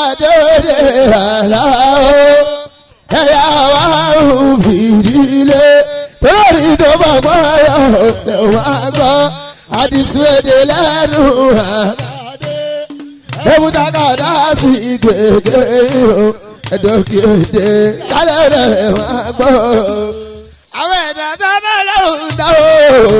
dóde àlá o ẹ̀yà wa ń fìdílé torí tó bá gbọ́ ọ̀rọ̀ wá gbọ́ àdìsúwèdè lẹ́nu àlàdé ebútakàdá sí gègé o ẹ̀dọ́gèdè kálẹ̀ rẹ̀ wá gbọ́ àwọn ẹ̀dá tó bá lọ́hùn dá o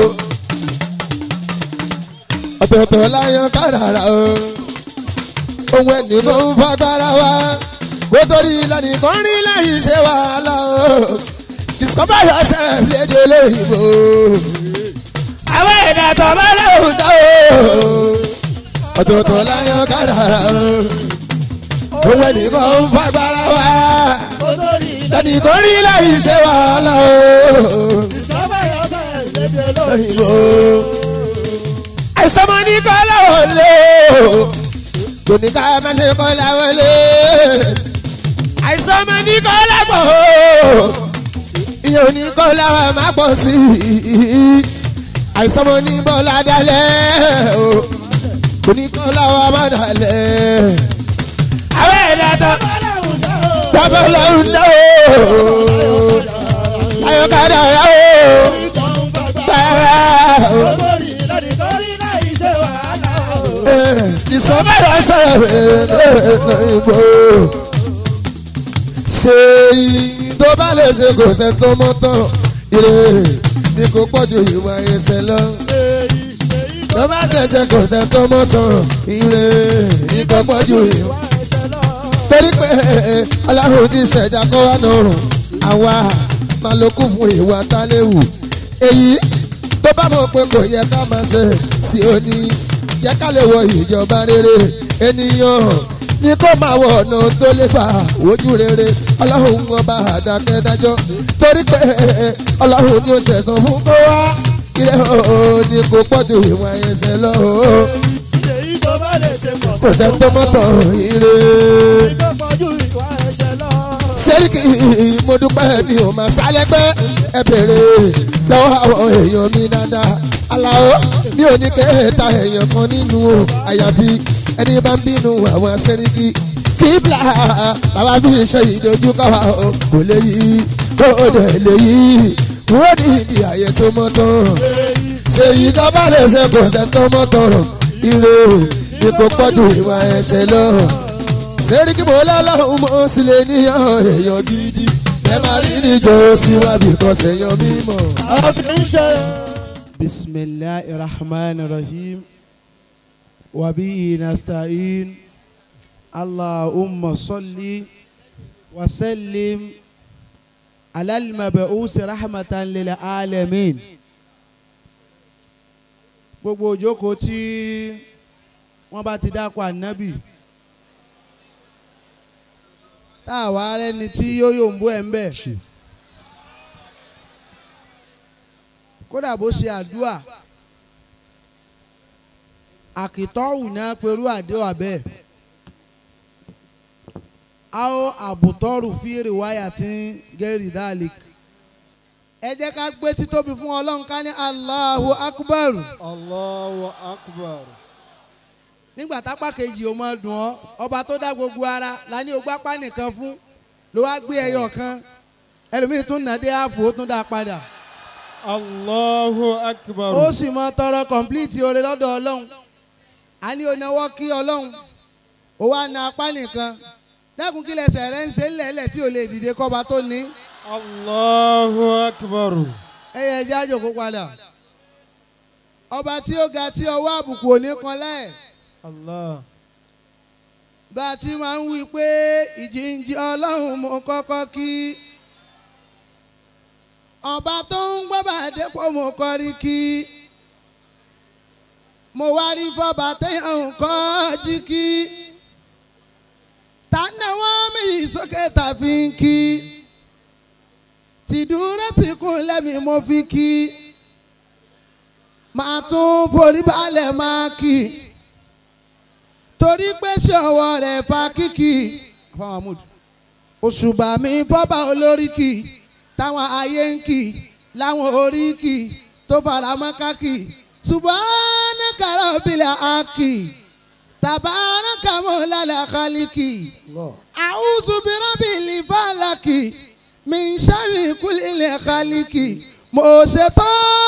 ọ̀tọ̀ọ̀tọ̀ láyọ̀ kádàrá o ohun ẹni ló ń fagbára wa kó torí lẹ́nu kan rí lẹ́yìn ṣe wàhálà o discover yourself lédè olóyìnbó àwọn ẹ̀dá tó bá lọ́hùn dá o ọ̀tọ̀ọ̀tọ̀ láyọ̀ kádàrá o ohun ẹni kan ń fagbára wa lẹ́nu kan rí lẹ́yìn ṣe wàhálà o olóyìnbó àìsàn mọ́ ní kọ́lá wọlé o kò ní ká má ṣe kọ́lá wọlé àìsàn mọ́ ní kọ́lá pọ̀ o ìyẹn ò ní kọ́lá wa má pọ̀ sí i àìsàn mọ́ ní bọ́lá dalẹ̀ o kò ní kọ́lá wa má dalẹ̀ àwọn ẹ̀dá tó bàbá lọ́hùn dá o ayọ̀kadà yà o bàbá o. discover yourself ìbò. ṣe yìí tó bá lè ṣe kò sẹ́ tó mọ́ tán ire ni kò pọ̀jù ìwà ẹsẹ̀ lọ. tó bá lè ṣe kò sẹ́ tó mọ́ tán ire ni kò pọ̀jù ìwà ẹsẹ̀ lọ. torí pé ọlọ́run ti ṣẹ̀dá kọ́ wá nọrùn àwa máa lo kún fún ìwà táléwù èyí tó bá mọ̀ pé kò yẹ ká máa ṣe sí òní jẹ́ ká lè wọ ìjọba rere ènìyàn ní kó máa wọ ọ̀nà tó lè gbà wojú rere ọlọ́run wọn bá àdákẹ́ dájọ́ torí pé ọlọ́run ní oṣù ẹ̀sán fún kó wá kílẹ̀ ooo ní kó pọ̀jù ìwọ̀n ẹsẹ̀ lọ ooo kò sẹ́ tó mọ́tò ire. sẹ́ríkì mo dúpẹ́ mi ò máa ṣálẹ́gbẹ́ ẹ bèrè lọ́wọ́ àwọn èèyàn mi dáadáa aláwọ̀ mi ò ní kẹta èèyàn kan nínú o àyàfi ẹni bá ń bínú àwọn sẹ́ríkì kíbla bàbá mi ṣe ìdojúkọ wa o kò lè yí kó o dẹ̀ lè yí wọ́n ní ìdí àyè tó mọ́ tán ṣe yìí tó bá lè ṣe kò sẹ́ tó mọ́ tán ire ni kò pọ̀jù ìwà ẹsẹ̀ lọ. sẹ́ríkì mo lọ́lọ́run mọ́ sílẹ̀ níyàn èèyàn gidi ẹ máa rí níjọ síwájú kan sẹ́yàn mímọ́. بسم الله الرحمن الرحيم وبه نستعين اللهم صل وسلم على المبعوث رحمة للعالمين gbogbo òjókòó tí wọ́n bá ti dákọ̀ ànábì tá a wá rẹ́ni tí yóò yòǹbó ẹ̀ ń bẹ̀. kódà bó ṣe àdúà àkìtọ́wù náà pẹ̀lú àdéhùn abẹ́ ao àbùtọ́rù fíìrì wáyà tí ń gẹ́rì dáàlìk ẹ jẹ́ ká gbé títóbi fún ọlọ́run ká ní Allahu Akbar Allahu akbar. nígbà tápá kejì ó máa dùn ọ́ ọba tó dá gbogbo ara la ní ogbá pa nìkan fún ló wá gbé ẹyọ kan ẹlòmíì tún nàdé ààfò ó tún dá a padà Allahu akbar. ó sì mọ tọrọ kọ̀ǹpìlìtì oore lọ́dọ̀ ọlọ́run a ní onáwó kí ọlọ́run ó wá na apá nìkan dákun kí lẹsẹ̀ rẹ ń ṣe ńlẹ̀ẹ́lẹ̀ tí ò lè dìde kọ́ba tó ní Allahu akbar. ẹyẹ ẹjẹ́ àjòkó padà ọba tí ó ga tí ọwọ́ àbùkù ò ní kan láẹ̀ Allah. bá a ti máa ń wí pé ìjìnjì ọlọ́run mo kọ́kọ́ kí ọba tó ń gbọ́ bá dépò mo kọrí kí mo wá rí fọba téèyàn ń kọ́ jí kí tànàwọ́ mi sókè tàfi ń kí tìdúró tí kún lẹ́mi mo fi kí màá tún forí balẹ̀ máa kí torí pé ṣé ọwọ́ rẹ̀ fa kíkì fáwọn amúd òṣùbà mi fọ́bà olóríkì táwọn ayé ń kì láwọn oríkì tó fara mọ́ kákì subhanaka rabbil aki tabaraka mọ́lálà kálíkì Allah. àwùjọ bírábìlì fàlàkì min sharri kulli kálíkì mo ṣètò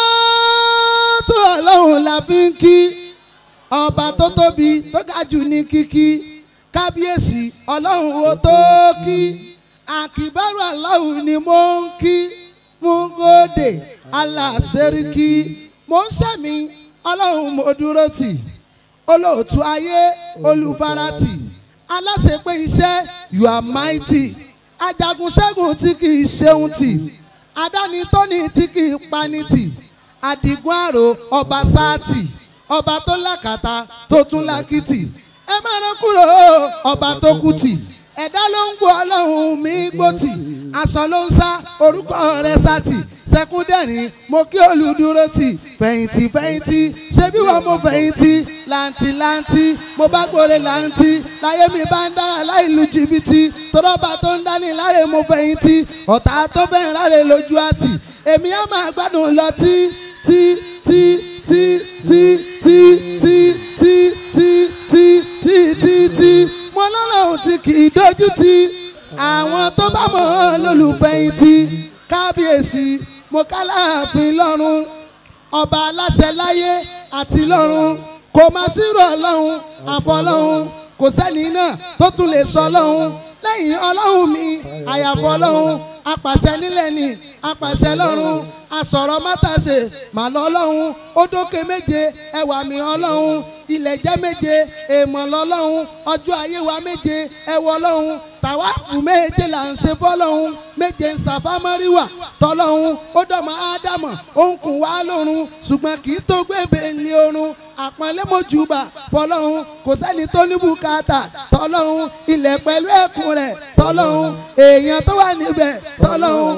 tó ọlọ́run la fi ń kí ọba tó tóbi tó ga jù ní kíkí kábíyèsí ọlọ́run ó tó kí àkìbárò aláwù ni mo ń kí mo ń gòdè aláṣẹ́ríkì mo ń ṣẹ̀mí ọlọ́run mo dúró tì olóòtú ayé olùfaratì aláṣepé iṣẹ́ you are mighty ajagun ṣẹ́gun tí kì í ṣeun tì adáni tóní tí kì í pani tì adigun àrò ọba sáàtì ọba tó lákàtà tó tún lákìtì ẹ má rán kúrò ọba tó kú tì ẹ̀dá ló ń gbọ́ ọlọ́run mi gbòtì aṣọ ló ń sá orúkọ rẹ̀ sátì sẹkúndẹ̀rín mo kí olùdúró tì fẹ̀yìntì fẹ̀yìntì ṣebí wọn mo fẹ̀yìntì làǹtì làǹtì mo bá gbòòrè làǹtì láyé mi bá ń dára láì lu jìbìtì tọ́lọ́ba tó ń dání láre mo fẹ̀yìntì ọ̀tá tó bẹ̀rẹ̀ láre lójú àtì èmi á máa gbádùn lọ tí tí tí tí tí tí tí tí tí tí tí tí tí mo lọ́lọ́run tí kì í dojú ti àwọn tó bá mọ̀ ọ́ lólùfẹ̀yìntì kábíyèsí mo kálàáfin lọ́run ọba aláṣẹ láyé àti lọ́run kò má sírò ọlọ́run àfọlọ́run kò sẹ́ni náà tó tún lè sọ ọlọ́run lẹ́yìn ọlọ́run mi àyàfọ́ ọlọ́run apàṣẹ nílẹ̀ ni apàṣẹ lọ́run asọ̀rọ̀ mátàṣe màlọ́ ọlọ́run ó dókè méje ẹwà mi ọlọ́run ilẹ̀ jẹ́ méje èèmọ̀ lọ́lọ́run ọjọ́ ayé wa méje ẹwọ ọlọ́run tàwáàfù méje là ń ṣe fọ́lọ́run méje ń ṣàfámọ́ríwà tọ́lọ́run ó dọ̀mọ́ ádámọ̀ ó ń kùn wá lọ́run ṣùgbọ́n kì í tó gbébé ní orun àpọ́nlé mojúbà fọlọ́run kò sẹ́ni tó ní bùkátà tọ́lọ́run ilẹ̀ pẹ̀lú ẹ̀kún rẹ̀ tọ́lọ́run èèyàn tó wà níbẹ̀ tọ́lọ́run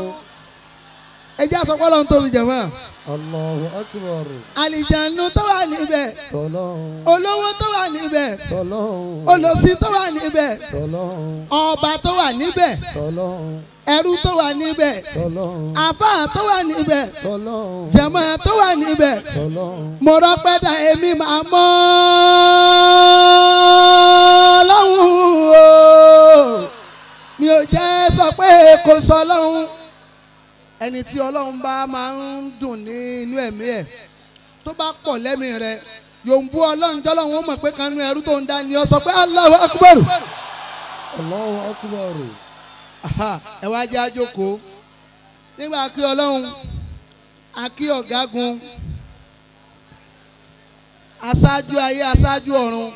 ẹjẹ́ àsọpọ̀ lọ́run tóbi jẹ̀mọ́ Allahu akbar. àlìjánu tó wà níbẹ̀ Tọ́lọ́hún. olówó tó wà níbẹ̀ Tọ́lọ́hún. olòṣì tó wà níbẹ̀ Tọ́lọ́hún. ọba tó wà níbẹ̀ Tọ́lọ́hún. ẹrú tó wà níbẹ̀ Tọ́lọ́hún. àfáà tó wà níbẹ̀ Tọ́lọ́hún. jẹ̀mọ́ tó wà níbẹ̀ Tọ́lọ́hún. mo rọpẹ́ dà èmi máa mọ́ lọ́hùn o mi ò jẹ́ sọ pé kò sọ lọ́hùn ẹni tí ọlọ́run bá máa ń dùn ní inú ẹ̀mí ẹ̀ tó bá pọ̀ lẹ́mìí rẹ̀ yòǹbù ọlọ́run jọlọ́run ó mọ̀ pé kanú ẹrú tó ń dá ni ọ sọ pé Allahu Akbar Allahu akbar. Aha, ẹ wá jẹ́ àjòkó nígbà kí ọlọ́run akí ọ̀gágun aṣáájú ayé aṣáájú ọ̀run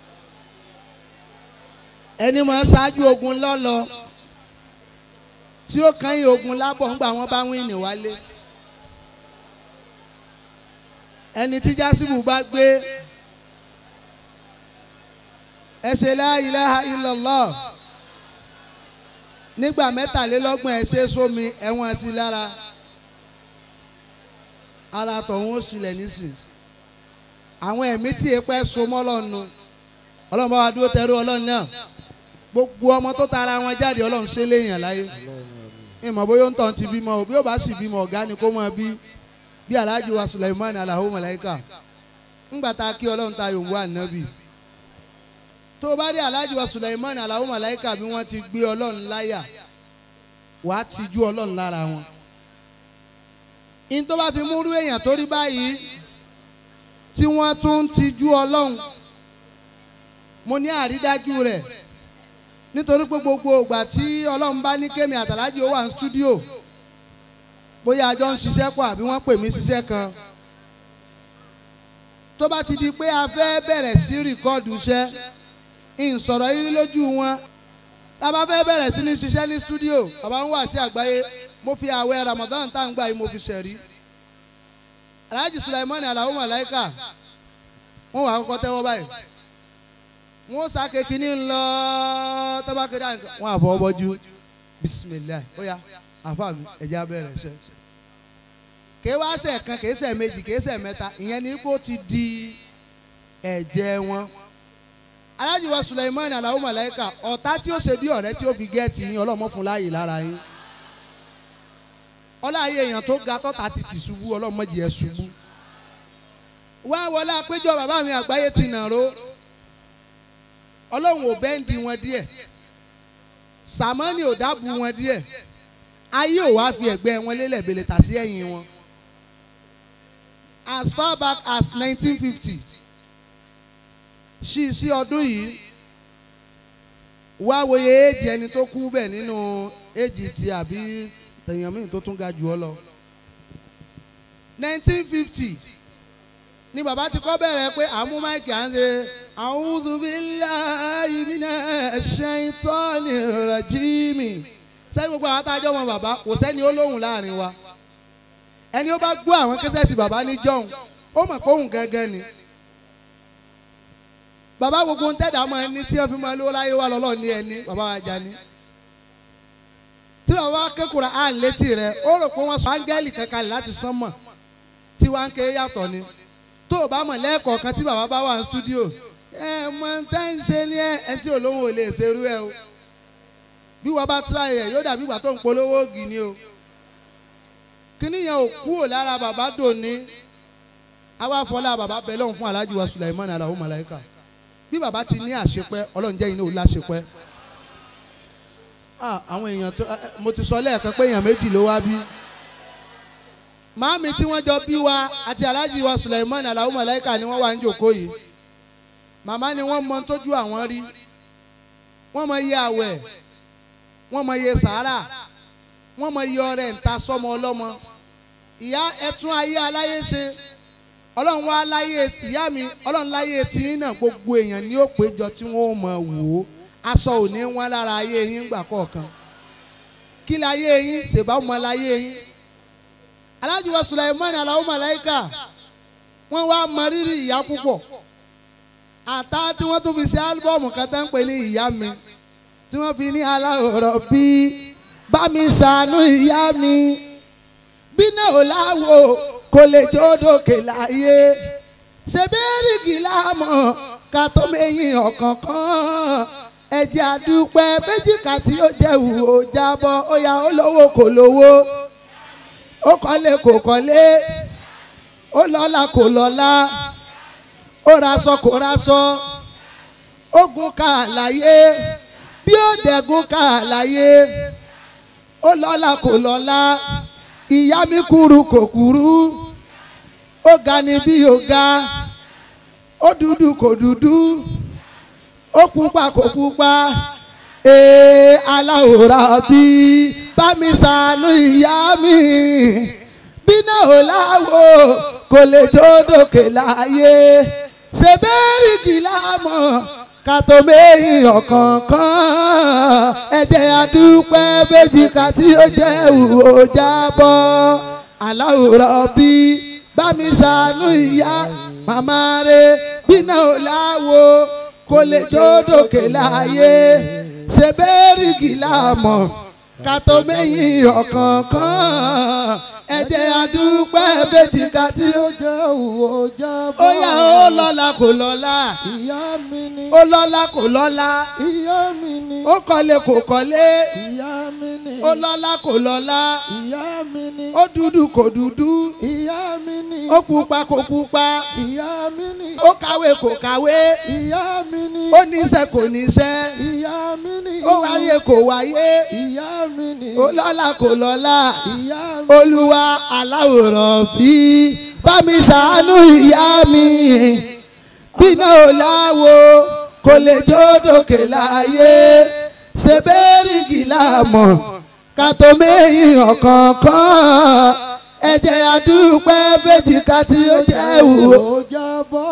ẹni máa ṣáájú ogun lọ́lọ́ tí ó kàn yín ogun lábọ̀ ńgbà wọ́n bá wíìnì wálé ẹni tí jásíbù bá gbé ẹ ṣe la ilaha illallah nígbà mẹ́tàlélọ́gbọ̀n ẹ ṣe sómi ẹ̀wọ̀n sí lára ara tọ̀hún ó sílẹ̀ nísìn àwọn ẹ̀mí tí èèpẹ́ so mọ́ lọ́nu ọlọ́run bá wa dúró tẹ́rú ọlọ́run náà gbogbo ọmọ tó tara wọn jáde ọlọ́run ṣe léèyàn láyé ìmọ̀ bóyá ó ń tàn ti bímọ òbí ó bá sì bímọ ọ̀gá ni kó máa bí bí alhaji wa Sulaiman alahu malaika ńgbà tá a kí ọlọ́run ta yòówù ànábì tó o bá rí alhaji wa Sulaiman alahu malaika bí wọ́n ti gbé ọlọ́run láyà wàá tijú ọlọ́run lára wọn in tó bá fi múrú èèyàn tó rí báyìí tí wọ́n tún ń tijú ọlọ́run mo ní àrídájú rẹ̀ nítorí pé gbogbo ìgbà tí ọlọ́run bá ní kémi àtàlájì ó wà ní stúdíò bóyá a jọ ń ṣiṣẹ́ pọ̀ àbí wọ́n pè mí ṣiṣẹ́ kan tó bá ti di pé a fẹ́ bẹ̀rẹ̀ sí rìkọ́ọ̀dù iṣẹ́ ìsọ̀rọ̀ yìí lójú wọn tá a bá fẹ́ bẹ̀rẹ̀ sí ní ṣiṣẹ́ ní stúdíò bàbá ń wà sí àgbáyé mo fi àwẹ̀ Ramadan tá à ń gbà yìí mo fi ṣẹ̀rí Alhaji Sulaiman Alao Malaika wọn wà á kọ́kọ́ tẹ́wọ́ báyìí wọn sàké kínní ńlọ tọ́ba kéde àná wọn àfọwọ́ bọ́jú bisimilayi ó yá àfa mi ẹ̀jẹ̀ abẹ́rẹ́ ṣe. kèé wá ṣe kan kèé ṣe méjì kèé ṣe mẹ́ta ìyẹn ní kó ti di ẹ̀jẹ̀ wọn. Alhaji wa Sulaiman Alao Malaika ọ̀tá tí ó ṣe bí ọ̀rẹ́ tí ó fi gẹ́ẹ̀tì yín ọlọ́mọ fún láàyè lára yín. ọláyé èèyàn tó ga tọ́ta ti tì ṣubú ọlọ́mọ jì ẹ́ ṣubú. wá wọlé àpéjọ bàbá mi àgbáyé ti nàró ọlọ́run ò bẹ́ǹdì wọn díẹ̀ sàmọ́nì ò dábù wọn díẹ̀ ayé ò wá fi ẹ̀gbẹ́ wọn lélẹ̀ bèlè tà sí ẹ̀yìn wọn as far back as nineteen fifty ṣí sí ọdún yìí wá wòye éèjì ẹni tó kú bẹ̀ nínú éèjì ti àbí tèèyàn míì tó tún ga jù ọ lọ nineteen fifty ni bàbá ti kọ́ bẹ̀rẹ̀ pé àmú máìkì à ń ṣe a'udhu billahi minash shaitani rajimi sẹ́ni gbogbo àwọn atájọ́ wọn bàbá kò sẹ́ni ó lóhùn láàrin wa ẹni ó bá gbọ́ àwọn kẹsẹ́tì bàbá ní jọ́hún ó mọ̀ pé òun gangan ni bàbá gbogbo ń tẹ̀dá mọ́ ẹni tí wọ́n fi máa lówó láyé wà lọ́lọ́ ní ẹni bàbá wa jà ní tí bàbá kékùrà á létí rẹ̀ ó rò pé wọ́n sọ áńgẹ́lì kankan láti sánmọ̀ tí wọ́n á ké yàtọ̀ ni tó o bá mọ̀ lẹ́ẹ̀kọ̀ọ̀kan tí bàbá bá wà ní stúdíò ẹ mọ tẹ́ ń ṣe ní ẹ ẹ tí olóhùn ò lè ṣerú ẹ o bí wọ́n bá tíra ẹ̀ yóò dàbí ìgbà tó ń polówó ògì ni o kíní yẹn ò kúrò lára bàbá dòní àwa fọlá bàbá bẹ lọ́hùn fún aláàjì wa Sulaiman alahu malaika bí bàbá ti ní àṣepẹ́ ọlọ́run jẹ́ iná ò láṣepẹ́ ah àwọn èèyàn tó mo ti sọ lẹ́ẹ̀kan pé èèyàn méjì ló wá bí màámi tí wọ́n jọ bí wa àti aláàjì wa Sulaiman alahu malaika ni wọ́n wà ń jòkó yìí màmá ni wọ́n mọ tójú àwọn rí wọ́n mọ iye àwẹ̀ wọ́n mọ iye sàárà wọ́n mọ iye ọrẹ ńta sọmọ ọlọ́mọ ìyá ẹtún ayé aláyé ṣe ọlọ́run wá láyé ìyá mi ọlọ́run láyé tí náà gbogbo èèyàn ní ó péjọ tí wọ́n mọ̀ wò ó aṣọ òní wọn lára ayé yín gbà kọ̀ọ̀kan kí láyé yín ṣèbá ọmọ láyé yín Alhaji wa Sulaiman alahu malaika wọ́n wá mọ rírì ìyá púpọ̀ àtá tí wọ́n tún fi ṣe álbọ́ọ̀mù kan tó ń pè ní ìyá mi tí wọ́n fi ní aláwòrán bí bá mi ṣàánú ìyá mi bí náà ò láwo kò lè jódòkè láyé ṣe bẹ́ẹ̀rìgì láàmọ̀ ká tó mẹ́yìn ọ̀kọ̀ọ̀kan ẹ̀jẹ̀ àdúpẹ́ méjìká tí ó jẹ́ wù ó jábọ́ ó yá ó lówó kò lówó ó kọ́lé kò kọ́lé ó lọ́lá kò lọ́lá ó raṣọ kò raṣọ ó gun ká láyé bí ó dẹ̀gun ká láyé ó lọ́lá kò lọ́lá ìyá mi kúrú kò kúrú ó ga ni bí ó ga ó dúdú kò dúdú ó pupa kò pupa ee aláwòrán bí bá mi ṣàánú ìyá mi bí náà ò láwo kò lè jó dòkè láyé ṣe bẹ́ẹ̀rì kìlámọ̀ ká tó méyìn ọ̀kọ̀ọ̀kan ẹ̀jẹ̀ àdúpẹ́ méjì ká tí ó jẹ́ ìwò jábọ́ aláwòrán bí bá mi ṣàánú ìyá màmá rẹ̀ bí náà ò láwo kò lè jó dòkè láyé ṣe bẹ́ẹ̀rì kìlámọ̀ ká tó méyìn ọ̀kọ̀ọ̀kan ẹ̀jẹ̀ àdúpẹ́ méjì ká tí ó jẹ́ òwò jábọ́. ó yá ó lọ́la kò lọ́la ìyá mi ni. ó lọ́la kò lọ́la ìyá mi ni. ó kọ́lé kò kọ́lé ìyá mi ni. ó lọ́la kò lọ́la ìyá mi ni. ó dúdú kò dúdú ìyá mi ni. ó pupa kò pupa ìyá mi ni. ó kàwé kò kàwé ìyá mi ni. ó níṣẹ́ kò níṣẹ́ ìyá mi ni. ó wáyé kò wáyé ìyá mi ni. ó lọ́la kò lọ́la ìyá mi. olúwa aláwòrán bí bá mi ṣàánú ìyá mi bí náà ò láwo kò lè jó dòkè láyé ṣe bẹ́ẹ̀rì gílámọ̀ ká tó méyìn ọ̀kọ̀ọ̀kan ẹ̀jẹ̀ àdúpẹ́ méjì ká tí ó jẹ́ ìwò. ó jábọ́.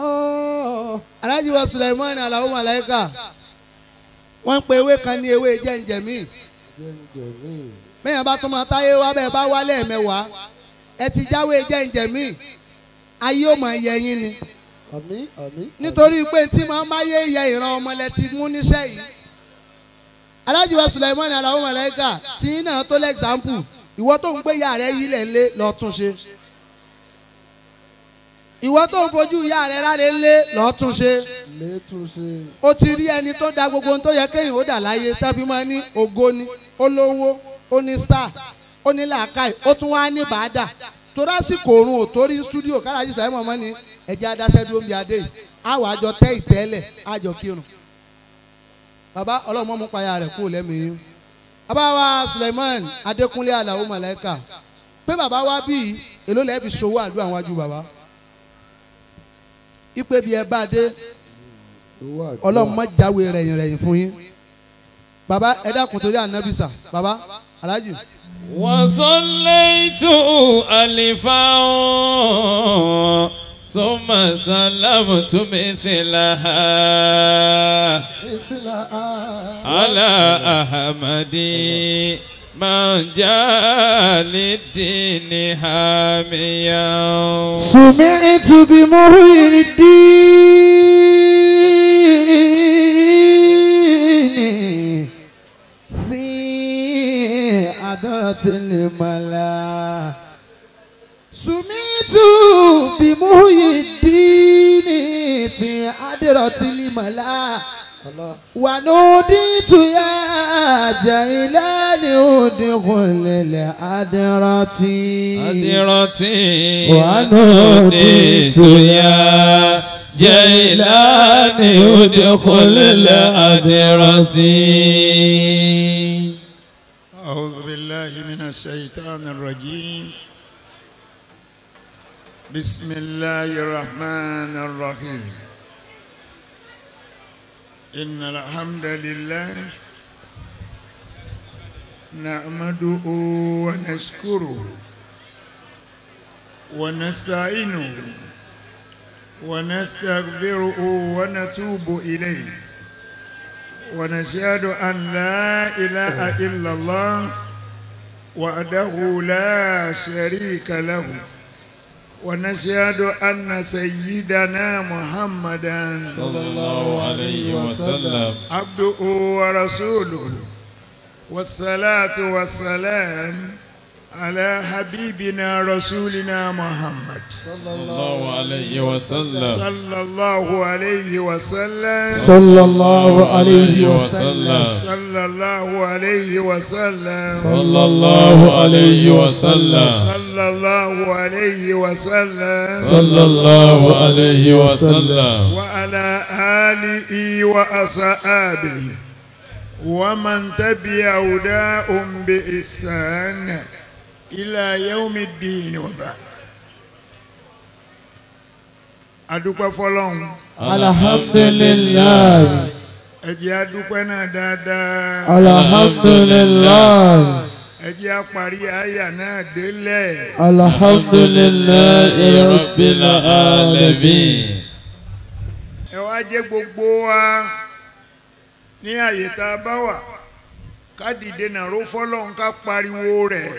Alhaji wa Sulaiman Alao Malaika wọ́n ń pe ewé kan ní ewé jẹ́ǹjẹ̀mí mẹ́yàn bá tún máa táyé wá bẹ́ẹ̀ bá wálé ẹ̀mẹ́wàá ẹ ti jáwé jẹ́ǹjẹ̀mí ayé ò máa yẹ yín ni àmín àmín. nítorí pé tí máa máa yé yẹ ìran ọmọ lẹ ti mú níṣẹ́ yìí Alhaji wa Sulaiman Alao Malaika tí yín náà tó lẹ́gzámpù ìwọ tó ń gbé ìyá rẹ yí lẹ̀ ńlé lọ́ọ́ tún ṣe ìwọ tó ń fojú ìyá rẹ ráre ńlé lọ́ọ́ tún ṣe létúnṣe. ó ti rí ẹni tó da gbogbo ohun tó yẹ kéèyàn ó dà láyé tẹ́bí máa ní ògo ni ó lówó ó ní star ó ní làákàyè ó tún wá ní bàádà torí àsìkò òrùn ò torí stúdíò kálájí sàyẹn mọ̀mọ́ ni ẹ̀jẹ̀ adáṣẹ́ dúró ń bí adé yìí àwọn àjọ tẹ́ ìtẹ́lẹ̀ àjọ kírun bàbá ọlọ́mọ mú payà rẹ̀ kú lẹ́mìí abáwa Suleiman Adékúnlé Àlàó Màláíkà pé bàbá wa bí èló lẹ́ẹ̀ fi sowó àdúrà wájú bàbá ipe bí ẹ bá dé ọlọ́run má jáwé rẹ̀yìn rẹ̀yìn fún yín bàbá ẹ dákun torí ànábìsà bàbá alájì. وصليت ألفا ثم سلمت مثلها على أحمد من جاء للدين حاميا سمعت بمحيي الدين في عذرة الملا سمعت بمحيي الدين في عذرة الملا ونوديت يا جيلان ادخل العذرة أدرتي ونوديت يا جيلان ادخل الأدرة أعوذ بالله من الشيطان الرجيم بسم الله الرحمن الرحيم إن الحمد لله نحمده ونشكره ونستعينه ونستغفره ونتوب إليه ونشهد أن لا إله إلا الله وحده لا شريك له ونشهد أن سيدنا محمدا صلى الله عليه وسلم عبده ورسوله والصلاة والسلام على حبيبنا رسولنا محمد صلى الله عليه وسلم صلى الله عليه وسلم صلى الله عليه وسلم صلى الله عليه وسلم صلى الله عليه وسلم صلى الله عليه وسلم صلى الله عليه وسلم وعلى آله وأصحابه ومن تبع هداهم بإحسان إلى يوم الدين وبعد adúpẹ́ fọlọ́run alhamdulilayi ẹ jẹ́ adúpẹ́ náà dáadáa alhamdulilayi ẹ jẹ́ àparí àyà náà délẹ̀ alhamdulilayi رب العالمين ẹ wá jẹ́ gbogbo wa ní àyè tá a bá wà ká dìde nàró fọlọ́run ká pariwo rẹ̀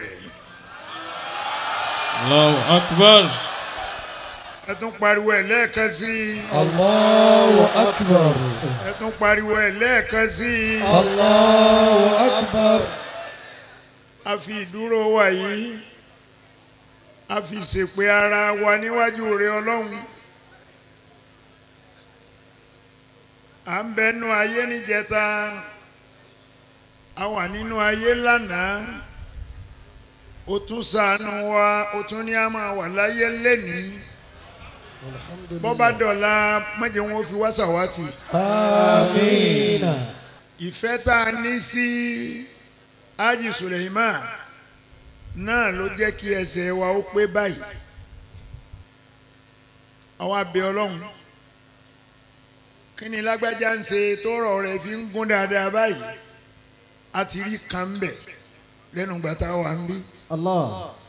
الله أكبر ẹ tún pariwo ẹ̀ lẹ́ẹ̀kan sí i Allahu akbar. ẹ tún pariwo ẹ̀ lẹ́ẹ̀kan sí i Allahu akbar. a fi ìdúró wa yìí a fi ṣèpè ara wa níwájú rẹ ọlọ́run à ń bẹnu ayé níjẹta a wà nínú ayé lánàá o tún ṣàánú wa o tún ní a máa wà láyé lẹ́nìí bọ́bá dọ̀la májẹ̀ wọn fi wá ṣàwátì Amina. ìfẹ́ tá a ní sí Haji Suleiman náà ló jẹ́ kí ẹsẹ̀ wa ó pé báyìí àwa bẹ̀ ọlọ́run kí ni lágbájá ń ṣe tọrọ rẹ̀ fi ń gún dáadáa báyìí a ti rí kan ń bẹ̀ lẹ́nu gbàtà wà ń bí allah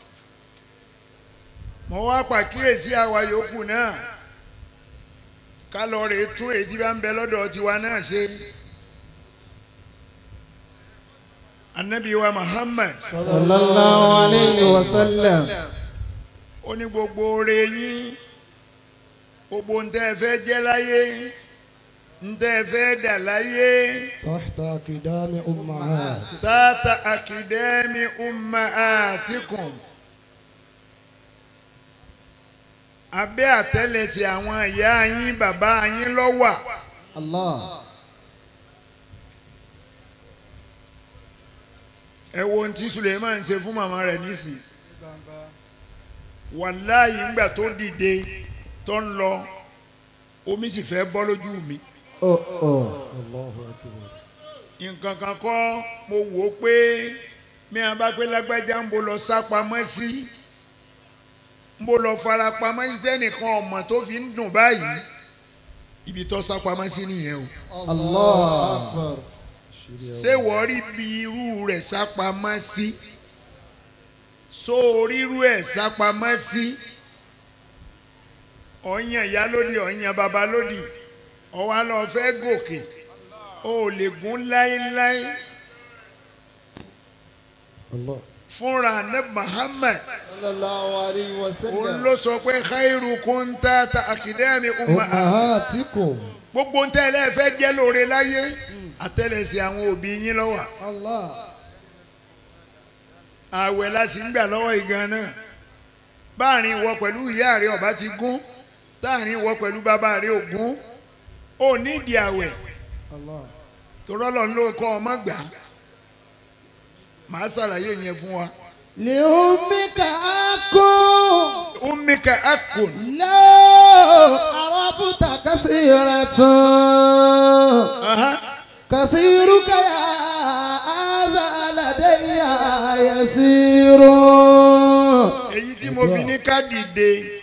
mo wá pàkíyèsí àwa yòókù náà ká lọ rè tún èyí tí bá ń bẹ lọ́dọ̀ tiwa náà ṣe anabi wa Muhammad sallallahu alayhi wa sallam ó ní gbogbo oore yín gbogbo ń tẹ́ ẹ fẹ́ jẹ́ láyé ń tẹ́ ẹ fẹ́ dà láyé Tahta kidami ummahat. sáàtà àkìdẹ́mi ummahatikum abẹ́ àtẹ́lẹsẹ̀ àwọn ìyá yín bàbá yín ló wà allah ẹ wo ohun tí Suleiman ṣe fún màmá rẹ̀ nísì wàláyé ńgbà tó dìde tó ń lọ omi sì fẹ́ bọ́ lójú mi oh oh Allahu akbar. nǹkan kan kọ́ mo wò ó pé mi à bá pé lágbájá ń bo lọ sá pamọ́ sí ń bo lọ fara pamọ́ sí tẹ́nìkan ọmọ tó fi ń dùn báyìí ibi tó sá pamọ́ sí nìyẹn o Allah. ṣé wọ́n rí bí irú rẹ̀ sá pamọ́ sí so rírú ẹ̀ sá pamọ́ sí ọ̀yàn ìyá lódì ọ̀yàn bàbá lódì ọ̀wá lọ fẹ́ gòkè o ò lè gún láéláé Allah. fúnra ní Muhammad Sallallahu alayhi wa òun sallam. ló sọ pé khairukum tata akidemi umma Ummahatikum. gbogbo ń tẹ́lẹ̀ fẹ́ jẹ́ lóore láyé àtẹ́lẹsẹ̀ àwọn òbí yín lọ́wọ́ Allah. àwẹ̀ láti ń gbà lọ́wọ́ ìgan náà báàrin wọ pẹ̀lú ìyá rẹ ọba ti gún táàrin wọ pẹ̀lú bàbá rẹ ògún ó nídìí àwẹ̀ Allah. torọ́lọ́ ló kọ́ ọmọ gbà màá ṣàlàyé yẹn fún wa. لأمك أكون ummika akun لو عرفت كثيرة Aha. كثيرك يا هذا لدي يسير èyí tí mo fi ní ká dìde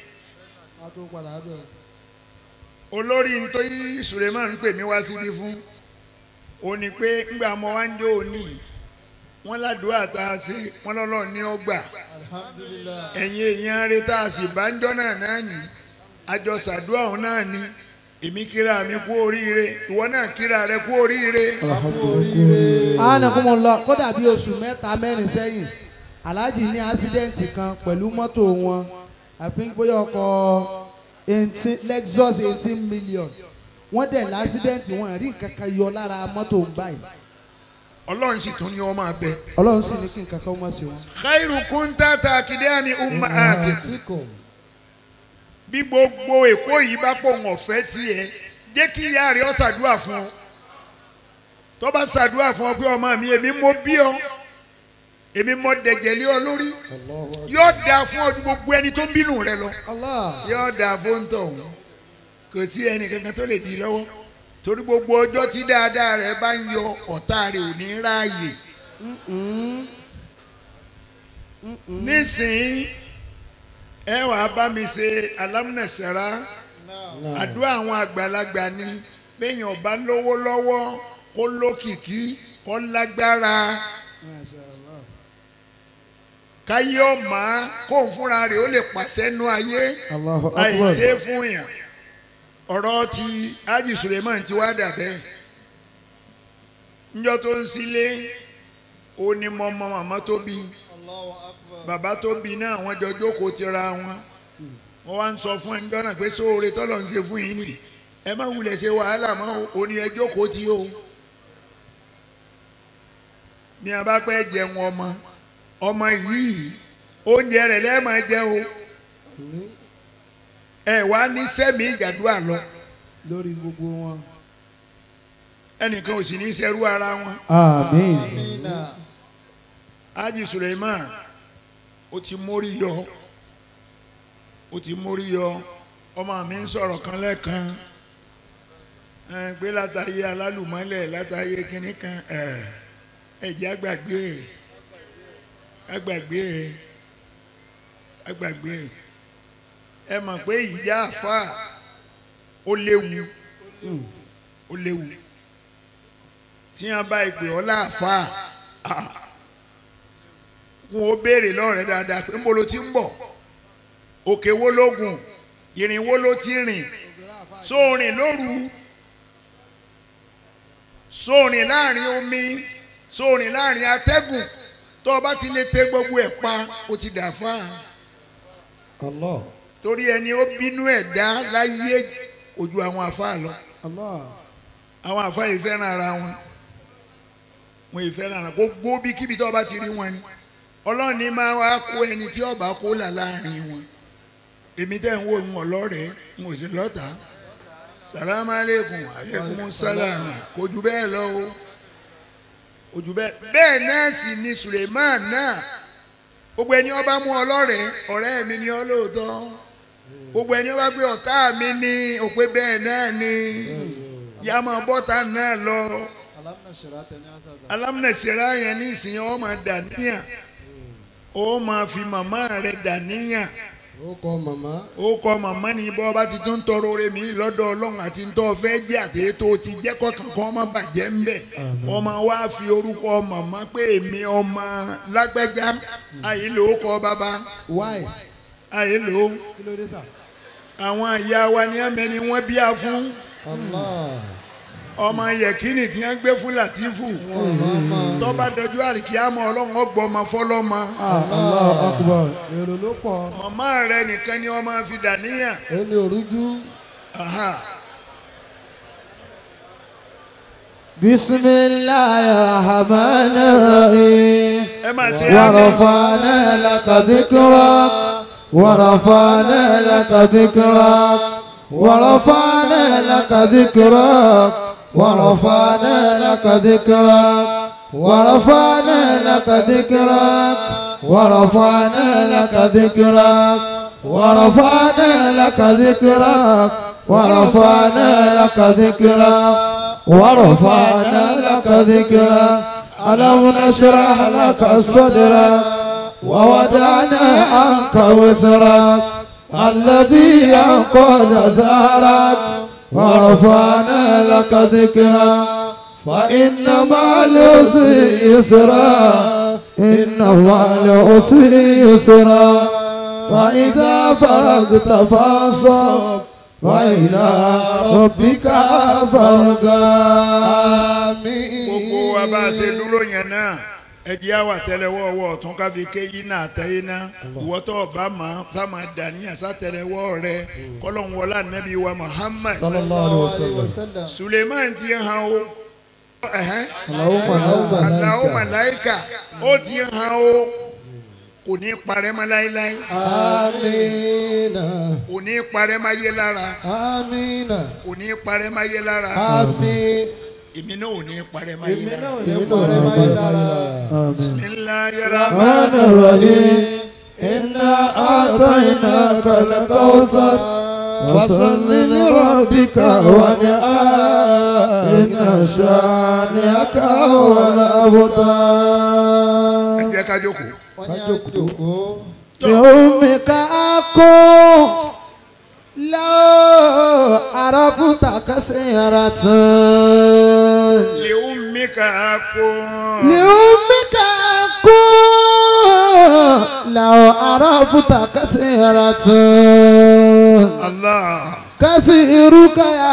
olórí nítorí Suleiman ń pè mí wá síbi fún ó ní pé ńgbà mo wá ń jó òní wọn ládùúgbò tá a ṣe wọn lọ́lọ́ ní ọgbà Alhamdulillah. ẹ̀yin èèyàn rẹ tá a sì bá ń jọ́ náà náà ní àjọ ṣàdúrà òun náà ní èmi kíra mi kú oríire ìwọ náà kíra rẹ kú oríire anakumọlọ kódà bí oṣù mẹ́ta mẹ́rin sẹ́yìn alhaji ní ásídẹ́ǹtì kan pẹ̀lú mọ́tò wọn àfi bóyá ọkọ̀ eighteen lexus eighteen million wọ́n dẹ̀ lásídẹ́ǹtì wọn rí nǹkan kan yọ lára mọ́tò ń báyìí ọlọ́run sì tún ní ọmọ abẹ. ọlọ́run sì ní kí nǹkan kan má ṣe wọn. khairukum tata akidemi ummahatikum Ummahatikum. bí gbogbo èkó yìí bá pọ̀ wọ́n fẹ́ tiẹ̀ jẹ́ kí ìyá rẹ̀ ọ́ ṣàdúrà fún ọ tó bá ṣàdúrà fún ọ pé ọmọ mi èmi mo bí ọ èmi mo dẹ̀jẹ̀ lé ọ lórí Allahu akbar. yóò dáa fún ọ ju gbogbo ẹni tó ń bínú rẹ lọ Allah yóò dáa fún tọ̀hún kò sí ẹnì kankan tó lè di lọ́wọ́ torí gbogbo ọjọ́ tí dáadáa rẹ bá ń yọ ọ̀tá rẹ ò ní ráàyè nísìnyí ẹ wàá bá mi ṣe alámúnẹ̀sára àdúrà àwọn àgbàlagbà ni bẹ́yìn ọba lówó lọ́wọ́ kó lókìkí kó lágbára káyé ọ̀mà kó ń fúnra rẹ̀ ó lè pàṣẹ nú ayé Allahu akbar àìṣe fún yàn ọ̀rọ̀ ti Haji Suleiman ti wá dà bẹ́ẹ̀ níjọ́ tó ń sílé ó ní mọ́mọ́ màmá tó bí bàbá tó bí náà wọ́n jọ jókòó tira wọn wọ́n wá ń sọ fún ẹni jọ́nà pé sóore tọ́lọ̀ ń ṣe fún yín nìyí ẹ má wulẹ̀ ṣe wàhálà mọ́ o ní ẹ jókòó tí o ní a bá pẹ́ jẹun ọmọ ọmọ yìí oúnjẹ rẹ̀ lẹ́ẹ̀mọ́ jẹ o ẹ wá ní sẹ́mi ìjàdúrà lọ lórí gbogbo wọn. ẹnìkan ò sì ní sẹ́rú ara wọn àmín Amina. Haji Suleiman ó ti mórí yọ ó ti mórí yọ ọmọ mi ń sọ̀rọ̀ kan lẹ́ẹ̀kan ẹ, pé látàyé alálùmọ́lẹ̀ látàyé kínní kan ẹ, ẹ̀jẹ̀ àgbàgbé àgbàgbé àgbàgbé ẹ mọ̀ pé ìjà àfa ó léwu ó léwu tí wọ́n bá ìpè ọ́ láàfà kún ó béèrè lọ́rẹ̀ dáadáa pé níbo ló ti ń bọ̀ òkè wo ló gùn ìrìn wo ló ti rìn sóòrìn lóru sóòrìn láàrin omi sóòrìn láàrin atẹ́gùn tó o bá ti lè tẹ gbogbo ẹ̀ pa o ti dà fáà Allah. torí ẹni ó bínú ẹ̀ dá láyé ojú àwọn àfáà lọ Allah àwọn àfáà yìí fẹ́ràn ara wọn wọn yìí fẹ́ràn ara gbogbo bí kíbi tó o bá ti rí wọn ni ọlọ́run ní máa wá kó ẹni tí ọba kó là láàrin wọn èmi tẹ́ ń wò ń wọ̀ lọ́rẹ̀ẹ́ ń wò sí lọ́ta salamu aleykum aleykum salam kò jù bẹ́ẹ̀ lọ o kò jù bẹ́ẹ̀ bẹ́ẹ̀ náà sì ni Suleiman náà gbogbo ẹni ọba mú ọ lọ́rẹ̀ẹ́ ọ̀rẹ́ mi ni ọ lóòótọ́ gbogbo ẹni ọba gbé ọ̀tá mi ní òpè bẹ́ẹ̀ náà ni yá máa bọ́ta náà lọ alámúnẹ̀sẹ̀rá yẹn ní ìsìn ó máa dà níyàn ó máa fi màmá rẹ̀ dà níyàn ó kọ màmá ó kọ màmá ní bọ́ bá ti tún tọrọ oore mi lọ́dọ̀ ọlọ́run àti ntọ́ fẹ́ jẹ́ àti tó ti jẹ́ kọ́kàn kan ọmọ bàjẹ́ ń bẹ̀ ọmọ wa fi orúkọ màmá pé èmi ọmọ lágbẹ́já àyè ló kọ bàbá why àyè ló kí ló dé sà. àwọn ìyá wa ní ẹ̀mẹ́ni wọ́n bí a fún Allah ọmọ yẹ̀kínì tí wọ́n gbé fún Làtífù tọ́ba dọjú àríkíámọ̀ ọlọ́run ọgbọ́n ọmọ fọlọ́mọ Allahu akbar èrò ló pọ̀. màmá rẹ nìkan ni wọ́n máa fi dà níyàn. ẹni òrújú Aha. بسم الله الرحمن الرحيم ẹ máa ṣe àmì. ورفعنا لك ذكرك ورفعنا لك ذكرك ورفعنا لك ذكرك ورفعنا لك ذكرك ورفعنا لك ذكرك ورفعنا لك ذكرك ورفعنا لك ذكرك ورفعنا لك ذكرك ورفعنا لك ذكرك ألم نشرح لك صدرك ووضعنا عنك وزرك الذي ينقض زهرك ورفعنا لك ذكرك فإن مع العسر يسرا إن مع العسر يسرا فإذا فرغت فانصب وإلى ربك فارغب gbogbo wa bá a ṣe dúró yẹn náà ẹdí àwà tẹ́lẹ̀wọ́ ọwọ́ ọ̀tún káfí ké yín náà tẹ́yìn náà ìwọ́tọ̀ ọba máa sá máa dàníyàn sátẹ́lẹ̀wọ́ rẹ kọ́lọ́hún wọlé ànábì wa Muhammad sallallahu alayhi wa sallam Suleiman ti hàn o ẹ̀hẹ́n, Allahumma Allahu malaika malaika ó ti hàn o kò ní parẹ́ mọ́ láéláé amina kò ní parẹ́ mọ́ ayé lára amina kò ní parẹ́ mọ́ ayé lára ami èmi náà ò ní parẹ́ mọ́ ayé lára. èmi náà ní báyìí lára Bismillahir الرحمن الرحيم إنا أعطيناك الكوثر فصل لربك وانحر إن شانئك هو ẹ الأبتر jẹ́ ká jókòó. kájòkó لأمك أكون لو عرفت كثيرة لأمك أكون لأمك أكون لو عرفت كثيرة الله كثيرك يا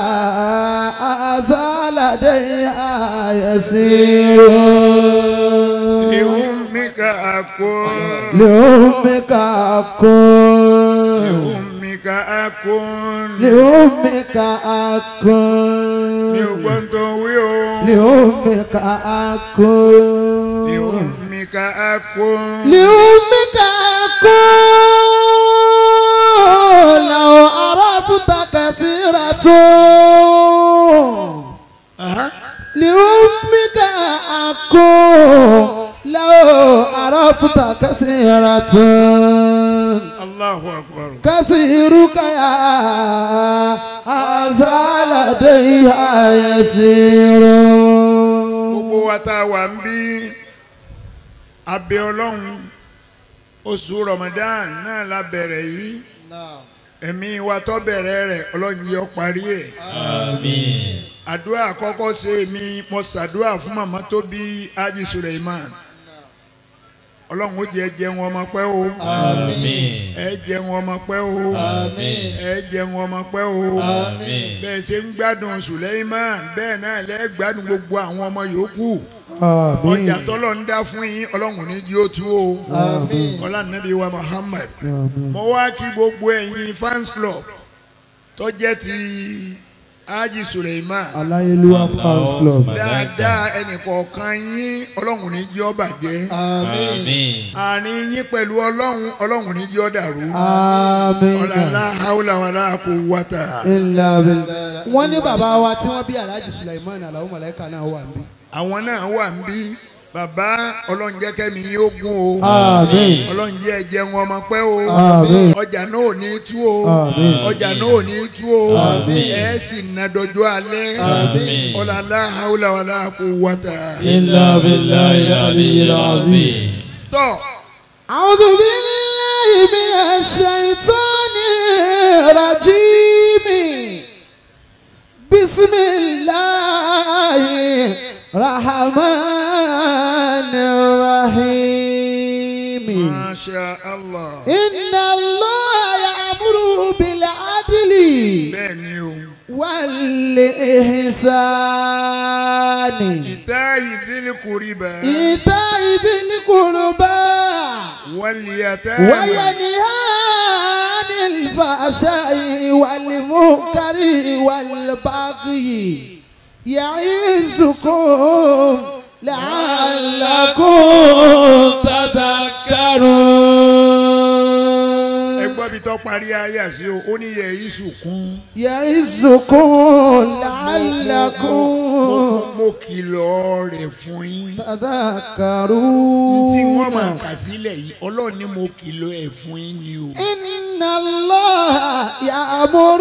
أزال لديها يسير لأمك أكون لأمك أكون لأمك أكون لأمك أكون mi ò gbọ́ tó wí o لأمك أكون لأمك أكون لأمك أكون لو عرفت كثيرة أها. لأمك أكون لو عرفت كثيرة الله أكبر كثيرك يا هذا لديها يسير gbogbo wa tá a wà ń bí abẹ́ ọlọ́run oṣù Ramadan náà la bẹ̀rẹ̀ yìí ẹ̀mí wa tó bẹ̀rẹ̀ rẹ̀ ọlọ́run yọ parí ẹ̀ Àmín. àdúrà àkọ́kọ́ ṣe mi mo ṣàdúrà fún màmá tó bí Haji Suleiman ọlọ́run ó jẹ́ jẹun ọmọ pẹ́ o Àmín. ẹ jẹun ọmọ pẹ́ o Àmín. ẹ jẹun ọmọ pẹ́ o Àmín. bẹ́ẹ̀ ṣe ń gbádùn Suleiman bẹ́ẹ̀ náà lẹ́ gbádùn gbogbo àwọn ọmọ yòókù ọjà tọ́lọ̀ ń dá fún yín ọlọ́run ní jí ó tú o ọlá nàbí wa Muhammad mo wá kí gbogbo ẹ̀yin fans club tó jẹ́ ti Haji Suleiman Aláyélúwà fans club. dáadáa ẹnìkọ̀ọ̀kan yín ọlọ́run ní jí ó bàjẹ́ Àmín. àárín yín pẹ̀lú ọlọ́run ọlọ́run ní jí ó dàrú Àmín. ọ̀làlá haúlà wàlá kò wàtà. Ilà billah. Wọ́n ní bàbá wa tí wọ́n bí Alhaji Sulaiman Alao Malaika náà wà níbí. àwọn náà wà ń bí bàbá ọlọ́run jẹ́ kẹ́mi yín ó gún o Àmín. ọlọ́run jẹ́ ẹ̀jẹ̀ wọn ọmọ pẹ́ o Àmín. ọjà náà ò ní tú o Àmín. ọjà náà ò ní tú o Àmín. ẹ̀ sì ná dọjọ́ alẹ́ Àmín. ọ̀làlá haúlà wàlá kó wàtà. إلا بالله العلي العظيم tọ́ أعوذ بالله من الشيطان الرجيم بسم الله الرحمن الرحيم masha allah إن الله يأمر بالعدل bẹ́ẹ̀ ni o والإحسان ìta ìdílé kùrìbà إيتاء ذي القربى wàlíyàtà وينهى عن الفحشاء والمنكر والبغي يعظكم لعلكم تذكرون ẹgbọ́n bí tọ́ parí ayé àṣẹ o ó ní yẹ iṣu kún يعظكم لعلكم mo kìlọ̀ rẹ̀ fún yín تذكرون tí wọ́n máa kà sílẹ̀ yìí ọlọ́run ní mo kìlọ̀ ẹ̀ fún yín ni o. إن الله يأمر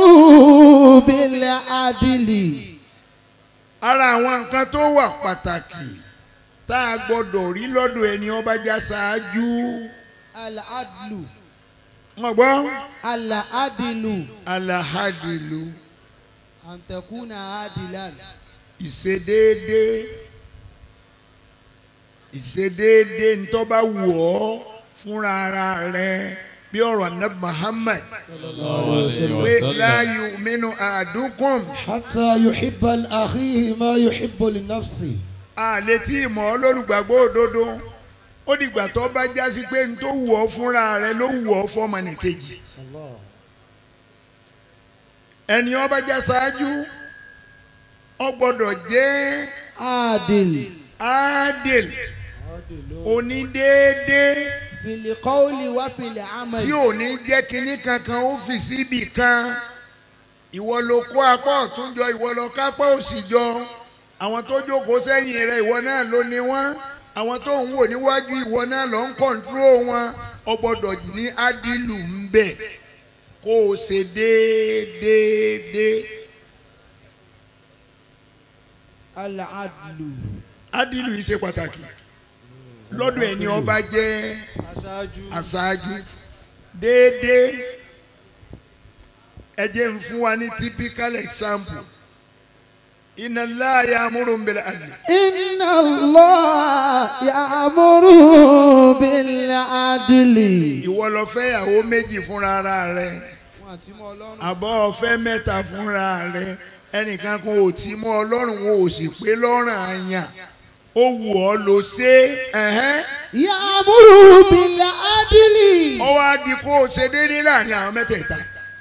بالعدل ara àwọn nǹkan tó wà pàtàkì tá a gbọ́dọ̀ rí lọ́dọ̀ ẹni ọba já ṣáájú العدل wọn gbọ́ العدل alahadilu أن تكون عادلا ìṣedéédé ìṣedéédé ntọ́ba wù ọ́ fúnra ara rẹ bí ọ̀rọ̀ anabi Muhammad pé la yu'minu ahadukum حتى يحب لأخيه ما يحب لنفسه àlè tí ìmọ̀ olólùgbàgbọ́ òdodo ó dìgbà tó bá já sí pé n tó wù ọ́ fúnra rẹ ló wù ọ́ fọ́mọnìkejì الله ẹni ó bá já ṣáájú ó gbọ́dọ̀ jẹ́ عادل adil onídéédé في القول وفي العمل tí ò ní jẹ́ kinní kankan ó fi síbì kan ìwọ ló kó apá ọ̀tún jọ ìwọ ló kápá òsì jọ àwọn tó jókòó sẹ́yìn rẹ ìwọ náà ló ní wọ́n àwọn tó ń wò níwájú ìwọ náà ló ń kọ̀ǹtúrò wọn ó gbọ́dọ̀ ní adilu ń bẹ̀ kó o ṣe déédéé العدل adilu yìí ṣe pàtàkì lọ́dọ̀ ẹni ọba jẹ́ aṣáájú déédéé ẹ jẹ́ ń fún wa ní typical example inna Allah ya'muru bil adli إن الله يأمر بالعدل ìwọ lọ fẹ́ ìyàwó méjì fúnra ara rẹ àbọ̀ ọ̀fẹ́ mẹ́ta fúnra rẹ ẹnìkan kan ò tí mọ́ ọlọ́run wọn ò sì pé lọ́rùn àyàn ó wù ọ́ ló ṣe é ẹ̀hẹ́n. يأمر بالعدل ó wá di kó o ṣe déédéé láàrin àwọn mẹ́tẹ̀ẹ̀ta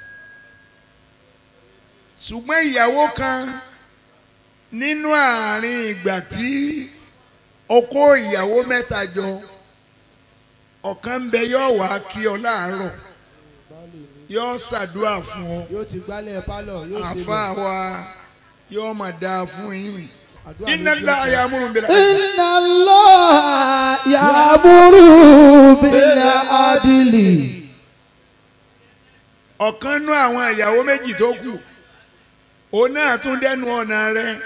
ṣùgbọ́n ìyàwó kan nínú àárín ìgbà tí o kó ìyàwó mẹ́ta jọ ọ̀kan ń bẹ yóò wá kí ọ láàárọ̀ yóò ṣàdúrà fún ọ yóò ti gbálẹ̀ pálọ̀ yóò ṣe àfa wa yóò mà dáa fún yín Àdúrà iná lójú ńlá ọ̀tá. ayámúrún bẹ̀rẹ̀ إن الله يأمر بالعدل ọ̀kan nú àwọn ìyàwó méjì tó kù òun náà tún dẹnu ọ̀nà rẹ̀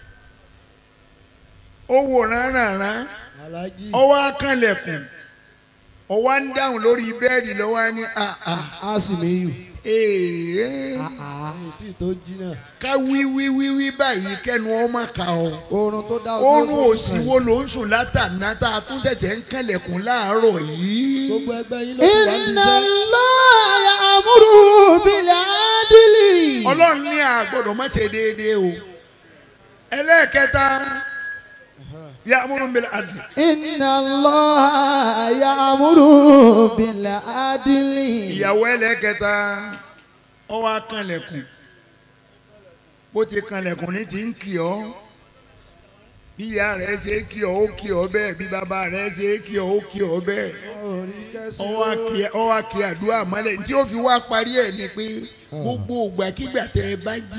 ó wò ránrànrán alájí ó wá kànlẹ̀kùn ó wá ń dáhùn lórí bẹ́ẹ̀dì lọ́wọ́ ní àà a sì mí yù. èèyàn tí tó jí náà ká wí wí wí wí báyìí kẹ́nu ọmọ kà ọ́ oorun tó dá oorun òsì wo ló ń sùn látàná tá a tún ṣẹ̀ṣẹ̀ ń kànlẹ̀kùn láàárọ̀ yìí gbogbo ẹgbẹ́ yín ló ti wá ní إن iṣẹ́ الله يأمر بالعدل ọlọ́run ní àgbọ̀dọ̀ má ṣe déédéé o ẹlẹ́ẹ̀kẹta ya'muru bil adli إن الله يأمر بالعدل ìyàwó ẹlẹ́ẹ̀kẹta ó wá kànlẹ̀kùn bó ti kànlẹ̀kùn ní ti ń kì ọ́ bí ìyá rẹ̀ ṣe kì ọ́ ó kì ọ́ bẹ́ẹ̀ bí bàbá rẹ̀ ṣe kì ọ́ ó kì ọ́ bẹ́ẹ̀ ó wá kí ó wá kí àdúrà mọ́lẹ̀ tí ó fi wá parí ẹ̀ ni pé gbogbo ògbàkigbà tẹ́ ẹ bá jí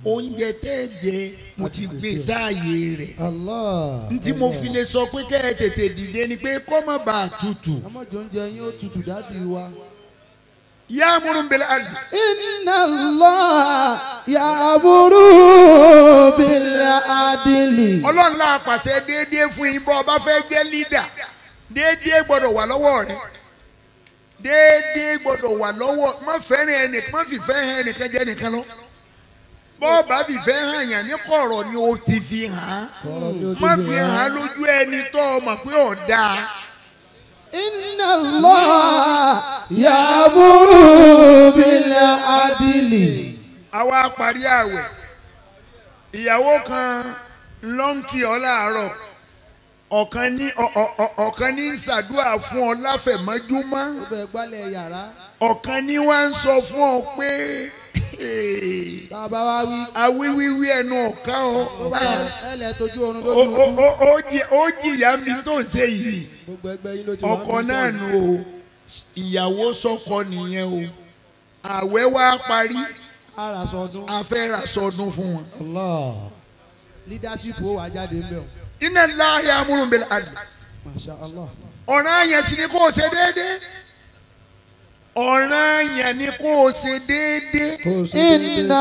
oúnjẹ tẹ́ ẹ jẹ mo ti gbé sáàyè rẹ̀ Allah. ntí mo fi lè sọ pé kẹ́ ẹ tètè dìde ni pé kó má bàa tutù ọmọdé oúnjẹ yín ó tutù dáàdi wa. yá múrùnbẹ̀lẹ̀ àdì Inna Allah ya'muru bil adli. ọlọ́run náà pàṣẹ déédéé fún yín bọ́ ọba fẹ́ jẹ́ lídà déédéé gbọ́dọ̀ wà lọ́wọ́ rẹ̀ déédéé gbọ́dọ̀ wà lọ́wọ́ má fẹ́ràn ẹnìkan má fìfẹ́ hàn ẹnìkan jẹ́ nìkan lọ bọ́ọ̀bá fìfẹ́ hàn yàn ní kọ̀rọ̀ ni o ti fi hàn án má fi hàn án lójú ẹni tó o mọ̀ pé ọ̀dà Inna Allah ya'muru bil adli. àwa parí àwẹ̀ ìyàwó kan lọ́ǹkì ọ láàárọ̀ ọ̀kan ní ọ- ọ- ọ- ọ̀kan ní ń ṣàdúrà fún ọ láfẹ̀mọ́júmọ́ Ó bẹ gbálẹ̀ yàrá. ọ̀kan ní wá ń sọ fún ọ pé Tá a bá wá wí. awíwíwí ẹnu ọ̀ká ọ Ẹ lẹ̀ tójú oorun Ó- lójú. ó- ó- ó jì- ó jìyà mi tó ń ṣe yìí gbogbo ẹgbẹ́ yín ló ti wá ọkọ bí náà sọ́ọ̀nù. nù o ìyàwó sọkọ nìyẹn o àwẹ̀ wá parí Ara sọdún. a fẹ́ ra sọdún fún wọn. Allah. Leadership ó wà jáde ń bẹ̀ o. iná láàyè amúrúnbẹ̀lẹ̀ àdì Masha Allah. ọ̀ràn yẹn sì ni kó o ṣe déédéé ọ̀ràn yẹn ni kó o ṣe déédéé kó o ṣe déédéé. Inna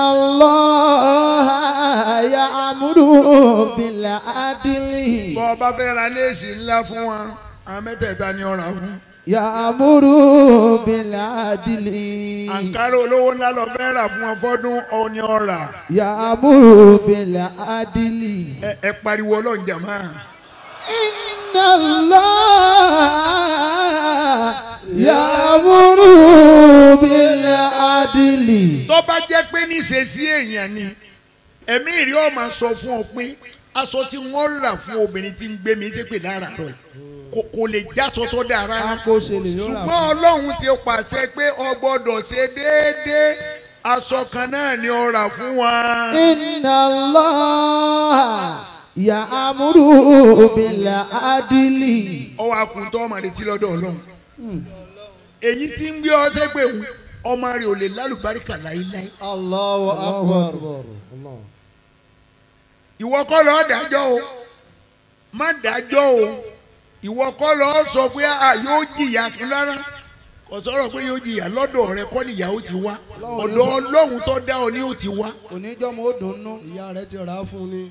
Allah ya'muru bil adli. bọ́ ọ bá fẹ́ ra léèsì ńlá fún wọn àwọn mẹ́tẹ̀ẹ̀ta ni ọ̀ràn fún. Ya'muru bil adli. àǹkárá olówó ńlá lọ fẹ́ rà fún wọn fọ́dún ọ̀ni ọ̀rà Ya'muru bil adli. ẹ ẹ pariwo ọlọ́run jàmá. Inna Allah ya'muru bil adli. tó bá jẹ́ pé níṣesí èèyàn ni ẹ̀mí ìrí ọ̀ máa sọ fún ọ pé aṣọ tí wọ́n rà fún obìnrin tí ń gbé mi ṣe pé lára rẹ̀ kò kò lè jáṣọ tó dáa rárá Kó ṣe lè yóò rà ṣùgbọ́n ọlọ́run ti pàṣẹ pé o gbọ́dọ̀ ṣe déédéé aṣọ kan náà ni ó rà fún wa. Inna Allah ya'muru bil adli. ọwọ́ akuntọ́ ọmọ rẹ ti lọ́dọ̀ ọlọ́run èyí tí ń gbé ọ sẹ́gbẹ̀ wù ọmọ rẹ ò lè lálùbáríkà láíláí Allahu akbar. Allah. ìwọ kọ́ lọ́ọ́ dájọ́ o má dájọ́ o ìwọ kọ́ lọ́ọ́ sọ pé a yóò jìyà fún rárá kò sọ̀rọ̀ pé yóò jìyà lọ́dọ̀ rẹ kọ́ nìyà ó ti wá ọ̀dọ̀ ọlọ́run tó dá ọ ní ó ti wá. Oníjọ́mọ ó dùn nú. ìyá rẹ̀ ti rà á fún ni.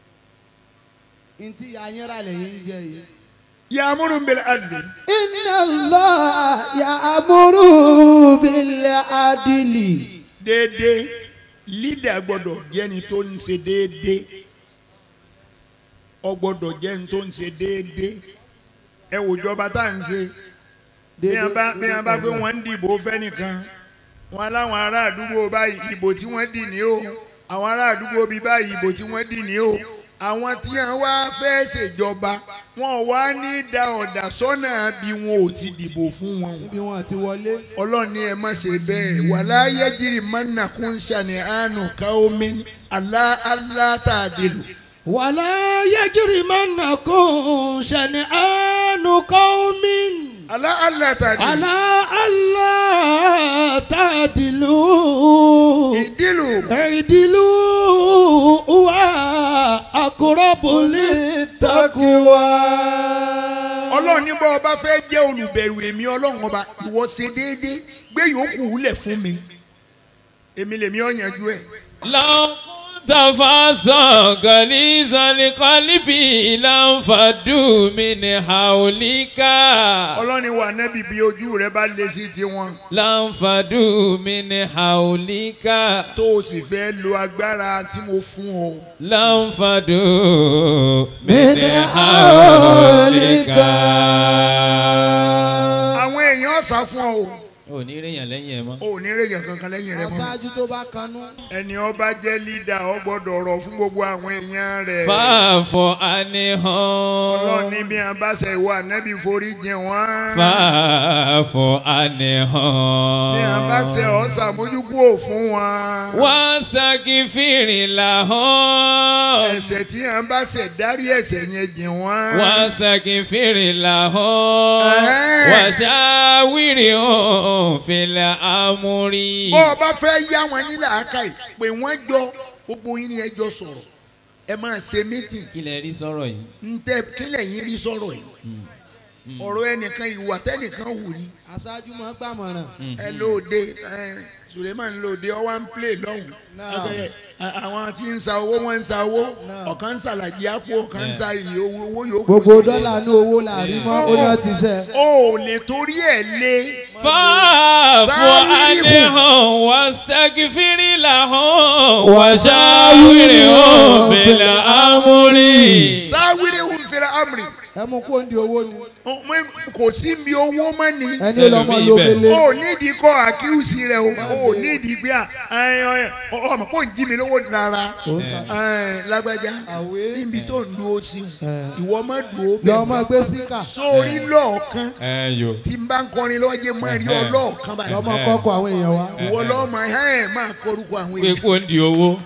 Ntí ayẹ́rà lẹ́yìn ń jẹ yìí. yàmúrú bẹ̀rẹ̀ àdè Inna Allah ya'muru bil adli. déédéé lídà gbọ́dọ̀ jẹ́ni tó ń ṣe déédéé ọ gbọ́dọ̀ jẹ́ni tó ń ṣe déédéé ẹ wò jọba tá à ń ṣe bí wọn bá bí wọn bá pé wọn ń dìbò fẹ́nìkan wọn láwọn ará àdúgbò báyìí ìbò tí wọ́n dì ní o àwọn ará àdúgbò bíi báyìí ìbò tí wọ́n dì ní o àwọn tí wọn wá fẹ́ ṣèjọba wọn ò wá ní da ọ̀dà sọ́nà bí wọn ò ti dìbò fún wọn o Níbi wọn àti wọlé. ọlọ́run ní ẹ má ṣe bẹ́ẹ̀ wàlá yẹ́jìrì mọ́nà kún ṣàní àánú káómi alá alá tàdílù. ولا يجرمنكم شنآن قوم alá alá tàdílù. على ألا تعدلوا ìdílù اعدلوا هو أقرب للتقوى ọlọ́run ní bọ́ ọba fẹ́ jẹ́ olùbẹ̀rù èmi ọlọ́run ọba ìwọ ṣe déédéé gbé yòókù lẹ̀ fún mi èmi lèmi ọ̀ yanjú ẹ̀. لو كنت فاسا غليظ القلب لانفضوا من حولك ọlọ́run ní wà nẹ́bí bí ojú rẹ bá lé sí tiwọn لانفضوا من حولك tó o sì fẹ́ lo agbára tí mo fún ọ. لانفضوا من من حولك. حولك àwọn èèyàn ọ̀sà fún ọ o ò ní ríyàn lẹ́yìn ẹ̀ mọ́. ò ní rèèyàn kankan lẹ́yìn rẹ mọ́. Aṣáájú tó bá kanú. ẹni ọba jẹ́ lídà ọ gbọ́dọ̀ rọ̀ fún gbogbo àwọn èèyàn rẹ̀. fàáfọ̀ ọlọ́run ní àníhàn bí wọn bá ṣe ìwà nẹ́bí forí jìn wọ́n. fàáfọ̀ bí wọn bá ṣe àníhàn. ọ̀ ṣàmójúkú ò fún wọn. wọ́n ṣàkífìrì làhán. ẹ̀ṣẹ̀ tí wọn bá ṣe dárí ẹ̀ṣẹ̀ yẹn jìn wọ́n. wọ́n ṣàkífìrì làhán. Ẹ̀hẹ́n. wọ́n ṣàwìrì òun fìlà àmúrí. bó o bá fẹ́ yá wọn nílẹ̀ àáká yìí pé wọ́n jọ gbogbo yín ni ẹ jọ sọ̀rọ̀ ẹ máa ṣe mítìn kí lẹ rí sọ̀rọ̀ yìí. ntẹ kílẹ̀ yín rí sọ̀rọ̀ yìí ọ̀rọ̀ ẹnìkan ìwà tẹ́nìkan wù ní aṣáájú máa gbàmọ̀ràn. ẹ lóde ẹ Suleiman lóde ọwọ́ ń plé lọ́hùn Ẹ- ẹ- àwọn tí ń sa owó wọ́n ń sa owó ọ̀kan ń sàlàjì àpò ọ̀kan ń sa iye owó owó yòókù. gbogbo dọ́là ní owó làárí mọ́ ó ní wọ́n ti sẹ́. o ò lè torí ẹ̀ lé fàáfù Sáwírìhùn. àníhàn wàstagfiri làhàn wàṣàwìrìhàn fìlà àmúrí. sáwìrì ń fẹ́rẹ̀ amri ẹ mú kó ń di owó ni. Ó- mọ- kò sí mi owó mọ́ ni ẹni lọ́mọ Ẹlòmíì ló bẹ̀. gbélé. o ò nídìí kọ́ àkíyèsí rẹ o o ò nídìí gbé à ẹ, ẹ, ọmọ kò ń jí mi lówó rárá ẹ, lágbájá Àwé. níbi tó ń dúró sí ìwọ má dúró lọ́mọ bẹ́ẹ̀ gbé spíkà. sórí lọ́ọ̀kan ẹ yò. tí n bá ń kọrin lọ́wọ́ jẹ́ mọ́ rí ọlọ́ọ̀kan báyìí lọ́mọ kọ́kọ́ àwọn èèyàn wa. ìwọ lọ́mọ ẹ̀ máa kọrúkọ àwọn èèyàn pípò ń di owó.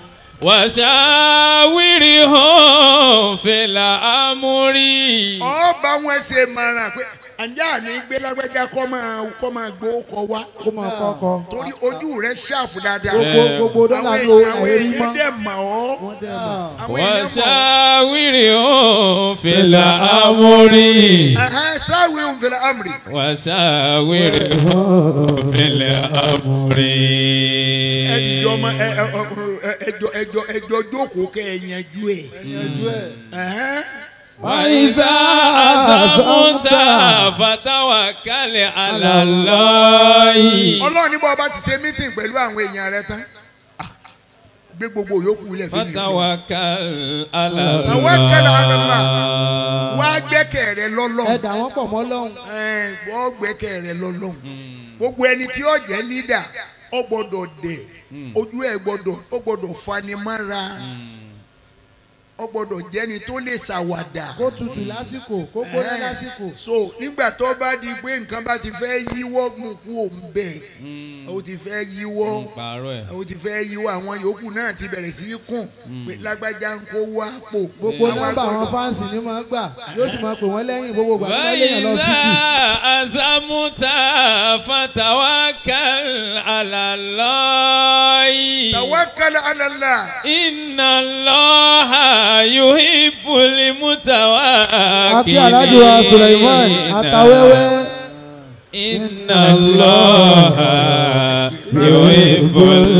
wàṣàwìrìhàn fìlà àmúrí. ọba wọn ṣe mara pé àǹjá ní gbé lágbájá kọ́ máa kọ́ máa gbó kọ wá kó máa kọ́kọ́. torí ojú rẹ ṣàpù dáadáa gbogbo gbogbo dọ́là ní owó àwọn àìrí èèyàn mọ́. dẹ̀ mọ̀ ọ́ wọ́n dẹ̀ mọ̀. àwọn èèyàn mọ̀ ọ́. wàṣàwìrìhàn fìlà àmúrí. Ẹ̀hẹ́n, sáwìí ń fẹ́rẹ̀ amri wàṣàwìrìhàn fìlà àmúrí. ẹjọ ma ẹ ẹ ẹ ẹjọ ẹjọ ẹjọ jókòó kẹ ẹ yanjú ẹ. Ẹ̀hẹ́n. وإذا عزمت فتوكل على الله ọlọ́run ní bọ́ ọba ti ṣe mítìn pẹ̀lú àwọn èèyàn rẹ tán ah, gbé gbogbo yòókù ilẹ̀ fún mi. فتوكل على توكل على الله. الله wá gbẹ́kẹ̀ rẹ ẹ lọ́lọ́run dà wọ́n pọ̀ mọ́ lọ́hùn. Ẹ̀, wọ́n gbẹ́kẹ̀ rẹ lọ́lọ́run gbogbo ẹni tí ó jẹ́ lídà ó gbọ́dọ̀ dẹ̀ ojú ẹ̀ gbọ́dọ̀ ó gbọ́dọ̀ fanimára ó gbọ́dọ̀ jẹ́ni tó lè ṣàwàdà. kó tutù lásìkò kó gbóná lásìkò. so nígbà tó bá di pé nǹkan bá ti fẹ́ yíwọ́ mú kú òun bẹ̀ ó ti fẹ́ yíwọ́ pààrọ̀ ẹ̀ ó ti fẹ́ yíwọ́ àwọn yòókù náà ti bẹ̀rẹ̀ sí í kùn pé lágbájá ń kó wá pò. gbogbo Àwọn nọ́mbà àwọn gbọ́dọ̀- fáǹsì ni máa ń gbà yóò sì máa pè wọ́n lẹ́yìn gbogbo ìgbà tó bá léèyàn lọ وإذا tútù. عزمت فتوكل على الله tawakkal ala Allah. إن الله يحب المتوكلين akí alájọ wa Suleiman àtàwẹ́wẹ́. إن الله يحب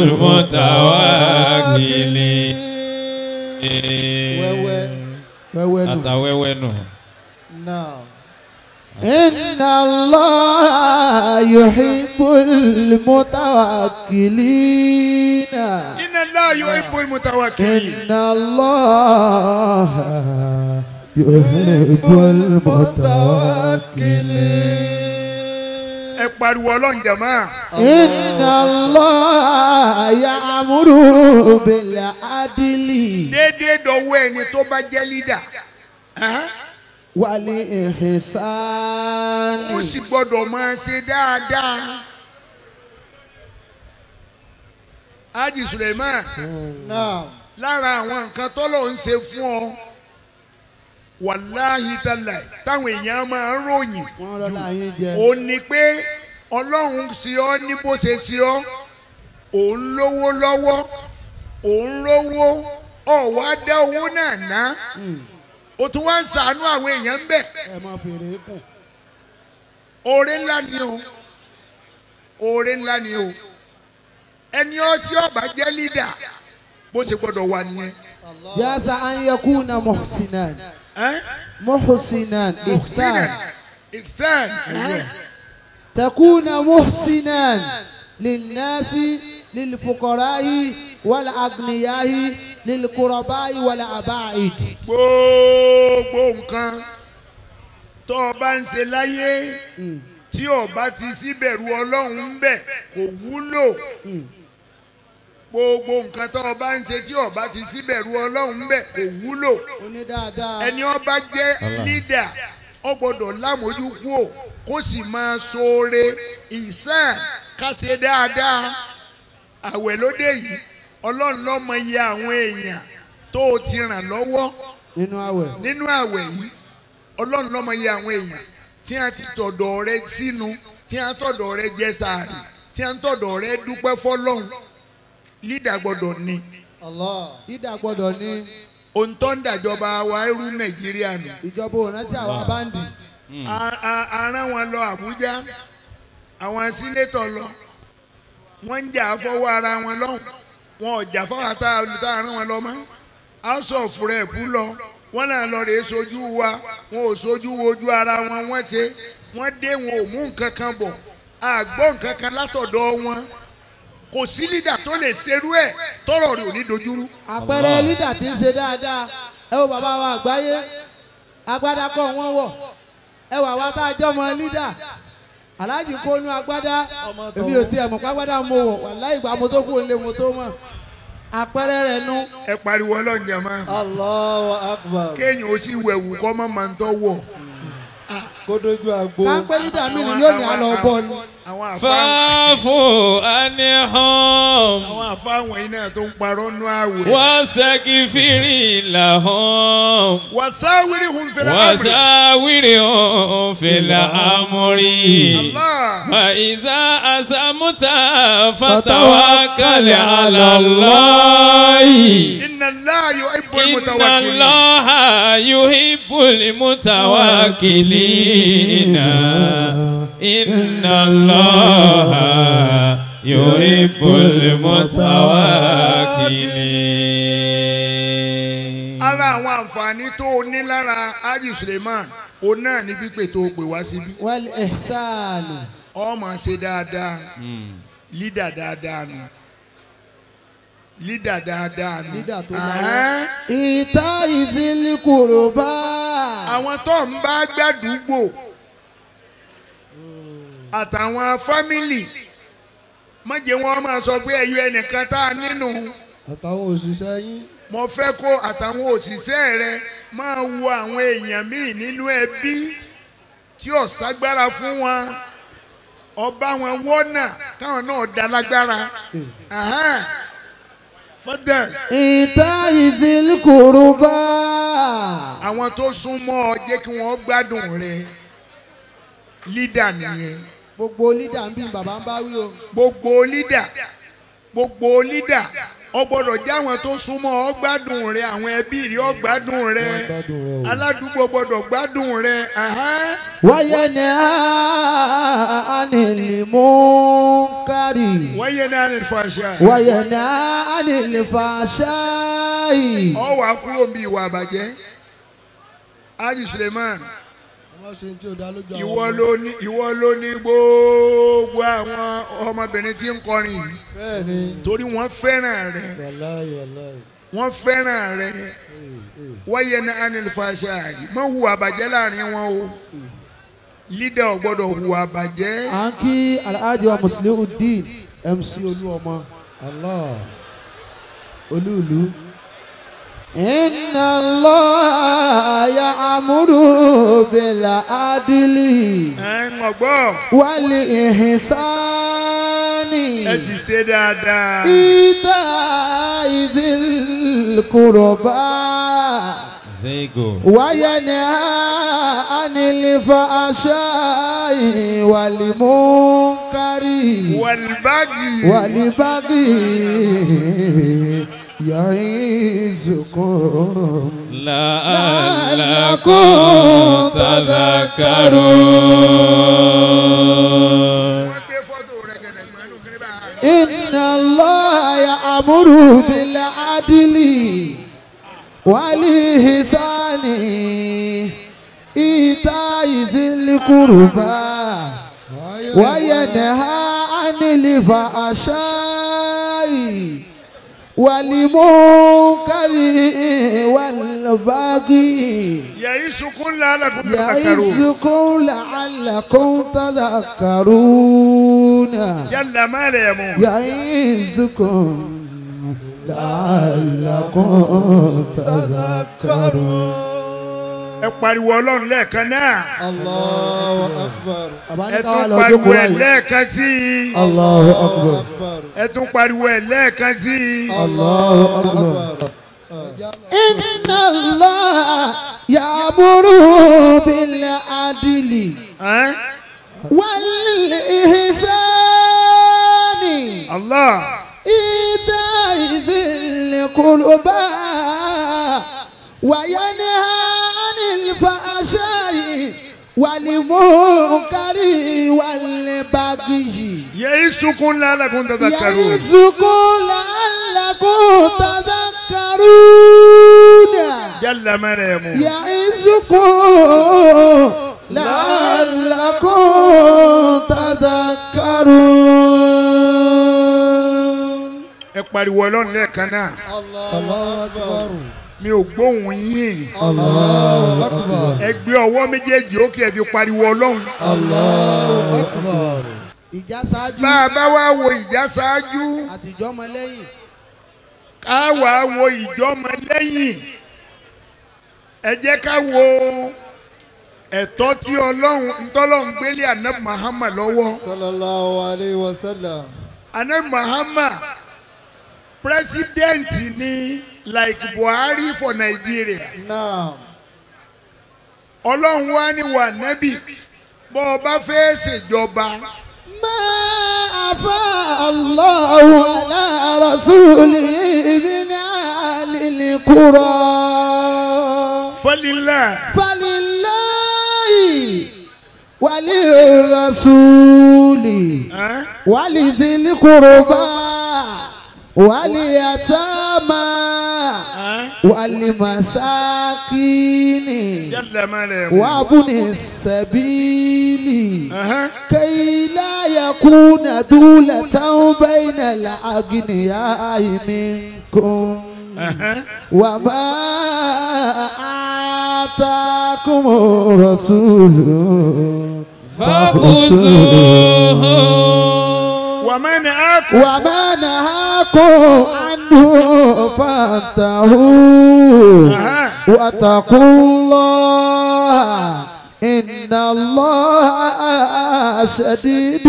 المتوكلين wẹ́wẹ́ wẹ́wẹ́ nù. àtàwẹ́wẹ́ nù. Now. إن الله يحب المتوكلين inna Allah yuhibbul mutawakkilin. إن الله يحب المتوكلين ẹ pariwo ọlọ́run jàmá. إن الله يأمر بالعدل déédéé dọ̀wọ́ ẹni tó bá jẹ́ lídà. والإحسان ó sì gbọ́dọ̀ máa ṣe dáadáa. Haji Suleiman Now. lára àwọn nǹkan tọ́lọ̀ ń ṣe fún ọ wàláhì tálà táwọn èèyàn máa ń ròyìn wọ́n rọ́lá yín jẹ. ó ní pé ọlọ́run sí ọ ní bó ṣe sí ọ òun lówó lọ́wọ́ òun rówó ọ̀wá dá owó náà ná o tún wá ń ṣàánú àwọn èèyàn ń bẹ̀ ẹ máa fèrè kùn. oore ńlá ni o oore ńlá ni o ẹni ọtí ọba jẹ́ lídà bó ṣe gbọ́dọ̀ wà nìyẹn. جاز أن يكون محسنا Ẹ́? محسنا إحسان Ihsan. تكون محسنا للناس للفقراء والأغنياء للقرباء والأباعد gbogbo nǹkan tó o bá ń ṣe láyé tí o bá ti síbẹ̀rù ọlọ́run ń bẹ̀ kò wúlò gbogbo nǹkan tó o bá ń ṣe tí o bá ti síbẹ̀rù ọlọ́run ń bẹ̀ kò wúlò oní dáadáa ẹni ó bá jẹ́ lídà ó gbọ́dọ̀ lámójú kúò kó sì máa ṣoore ìsàn ká ṣe dáadáa àwẹ̀ lóde yìí ọlọ́run ló mọ iye àwọn èèyàn tó o ti ràn lọ́wọ́ nínú àwẹ̀ nínú àwẹ̀ yìí ọlọ́run ló mọ iye àwọn èèyàn tí a ti tọ̀dọ̀ rẹ sínú tí a tọ̀dọ̀ rẹ jẹ sàárì tí a tọ̀dọ̀ rẹ dúpẹ́ fọlọ́run lídà gbọ́dọ̀ ní Allah. ìdá gbọ́dọ̀ ní ohun tó ń dàjọba wa ẹrú nàìjíríà nù. ìjọba òrántí àwọn báńdì A- a- a rán wọn lọ àbújá àwọn sínétọ̀ lọ wọ́n ń jà fọwọ́ ara wọn lọ́hùn wọn ò jà fọwọ́ tá a tá a rán wọn lọ mọ́ house of rep lọ wọ́n náà lọ rèé sojú wa wọn ò sojú wojú ara wọn wọ́n ṣe wọ́n dé wọn ò mú nǹkan kan bọ̀ àgbọ̀ nǹkan kan látọ̀dọ̀ wọn kò sí lídà tó lè ṣerú ẹ̀ tọrọ rẹ̀ ò ní dojúrú. àpẹẹrẹ lídà tí ń ṣe dáadáa ẹ wo bàbá wa àgbáyé agbádá kọ wọn wọ ẹ wà wá tá a jọ mọ lídà aláàjì kónú agbádá èmi ò tiẹ̀ mọ̀ kágbádá mo wọ̀ wàláhì ìgbà mo tó kú òun lé mo tó mọ̀ àpẹẹrẹ rẹ̀ nu ẹ pariwo ọlọ́njẹ máa Allahu akbar. kéèyàn ó sì wẹ̀wù kọ́ mọ́ máa ń tọ́ wọ̀. Kó dojú agbo. káńpẹ́ lídà mi ni yóò ní àlọ́ bọ́ ni àwọn àfa fàáfù àníhàn àwọn àfa wọ̀nyí náà tó ń parọ́ nú àwẹ̀. wàsàkìfìrì làhàn wasáwìrì hun fẹlẹ amúri. wàsàwìrì òfìlà àmúrí. Allah فإذا أزمت فتوكل على الله inna Allah yuhibbul إن mutawakkilin. الله يحب المتوكلين إن الله يحب المتوكلين ara àwọn àǹfààní tó o ní lára Haji Suleiman o náà ní pípé tó o pè wá síbí. wal ihsanu ọmọ ṣe dáadáa lídà dáadáa nù lídà dáadáa nù. Lídà tó Ahán. ìta ìdílé kùrùbá àwọn tó ń bá gbàdúgbò àtàwọn fámìlì má jẹ́ wọn máa sọ pé ẹyọ ẹnìkan tá a nínú Àtàwọn òṣìṣẹ́ yín. mo fẹ́ kó àtàwọn òṣìṣẹ́ rẹ máa wo àwọn èèyàn míì nínú ẹbí tí ò ságbára fún wọn ọba wọn wọ́nà káwọn náà dá lágbára Ahán. fọ́dẹ̀ ìta ìdílé kùrùbá àwọn tó súnmọ́ ọ jẹ́ kí wọ́n gbádùn rẹ lídà nìyẹn. gbogbo lídà ń bí bàbá ń bá wí o gbogbo lídà gbogbo lídà ọ gbọ́dọ̀ jẹ́ àwọn tó súnmọ́ ọ gbádùn rẹ àwọn ẹbí rẹ ọ gbádùn rẹ aládùúgbò gbọ́dọ̀ gbádùn rẹ ahán. wáyé ni ànìlímú kárì wọ́n yẹ náà ní fàṣà wáyé ni ànìlífàṣáì ọ wà kúrò bí ìwà àbàjẹ́ Haji Suleiman Wọ́n ṣe tí ó dá lójú àwọn ìwọ ọmọ. ló ní ìwọ ló ní gbogbo àwọn ọmọbìnrin tí ń kọrin yìí Bẹ́ẹ̀ni. torí wọ́n fẹ́ràn rẹ Wàláyé wàláyé. wọ́n fẹ́ràn rẹ wáyé ní anilfàṣà yìí mọ hùwà bàjẹ́ láàrin wọn o lídà ò gbọ́dọ̀ hùwà bàjẹ́ à ń kí alhaji wa musliudeen mc olúọmọ Allah. olúùlú. inna Allah ya'muru bil adli ẹ ń gbọ́ wal ihsani ẹ sì ṣe dáadáa ita'i dhil qurba Zego. وينهى عن الفحشاء والمنكر wàlbágì والبغي يعظكم لعلكم تذكرون wọ́n gbé fọ́tò rẹ̀ gẹ̀dẹ̀ pẹ̀lú kiri bá a. إن الله يأمر بالعدل والإحسان إيتاء ذي القربى وينهى عن الفحشاء والمنكر والبغي yẹ̀yí sunkún lálẹ́kùn tàkàrò يعظكم لعلكم تذكرون yálà má rẹ̀ mú. يعظكم لعلكم تذكرون ẹ pariwo ọlọ́run lẹ́ẹ̀kan náà Allahu akbar. ẹ tún pariwo ẹ̀ lẹ́ẹ̀kan sí i الله أكبر Akbar. ẹ tún pariwo ẹ̀ lẹ́ẹ̀kan sí i. الله أكبر Akbar. إن الله يأمر بالعدل Ẹ́n? والإحسان Allah إيتاء ذي القربى وينهى عن الفحشاء والمنكر والبغي يعظكم لعلكم تذكرون يعظكم لعلكم تذكرون جل مريم يعظكم لعلكم تذكرون ẹ pariwo ọlọ́run lẹ́ẹ̀kan náà Allahu Akbar. mi ò gbóhùn yín Allahu Akbar. ẹ gbé ọwọ́ méjèèjì ókè ẹ fi pariwo ọlọ́run Allahu Akbar. ìjà ṣáájú bá a bá wá wo ìjà ṣáájú àtijọ́ ọmọ lẹ́yìn ká wá wo ìjọmọ lẹ́yìn ẹ jẹ́ ká wo ẹ̀tọ́ tí ọlọ́run ntọ́lọ́run gbélé anabi Muhammad lọ́wọ́ Sallallahu alayhi wa sallam. anabi Muhammad president ni like Buhari for Nigeria Naam. ọlọ́run wá ní wà nẹ́bì bọ́ ọ bá fẹ́ ṣèjọba ما أفاء الله على رسوله من أهل القرى fọlílà فلله وللرسول ولذي القربى واليتامى والمساكين jẹ́lẹ̀ mẹ́rẹ̀ وابن السبيل كي لا يكون دولة بين الأغنياء منكم وما آتاكم الرسول فخذوه wàmẹ́ni àkù وما نهاكم عنه فانتهوا واتقوا الله إن الله شديد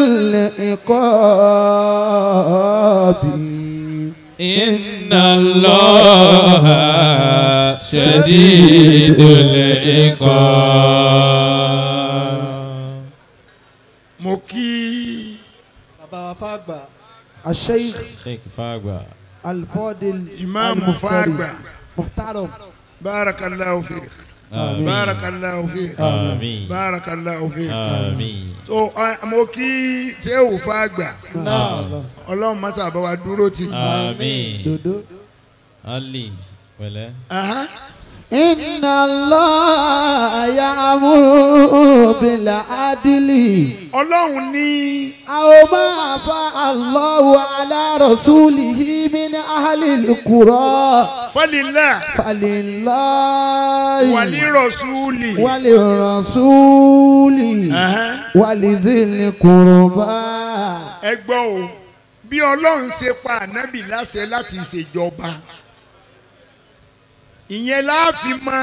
العقاب إن الله شديد العقاب mo kí Bàbá wa fàgbà. الشيخ Sheikh Fagba الفاضل ìmáàmù fàgbà محترم barakallahu fi Àmín barakallahu fi Àmín barakallahu fi Àmín so uh, mo kí sẹ́wù fàgbà Naam. ọlọ́run mọ́sá bá wa dúró tì Àmín دودو Ali pẹ̀lẹ́ Aha. إن الله يأمر بالعدل ọlọ́run ní أو ما أفاء الله على رسوله من أهل القرى fọlílà فلله wàlírọ̀súlì وللرسول ولذي القربى ẹ gbọ́ o bí ọlọ́run ṣe pa ànábì láṣẹ láti ṣèjọba ìyẹn láàfin mọ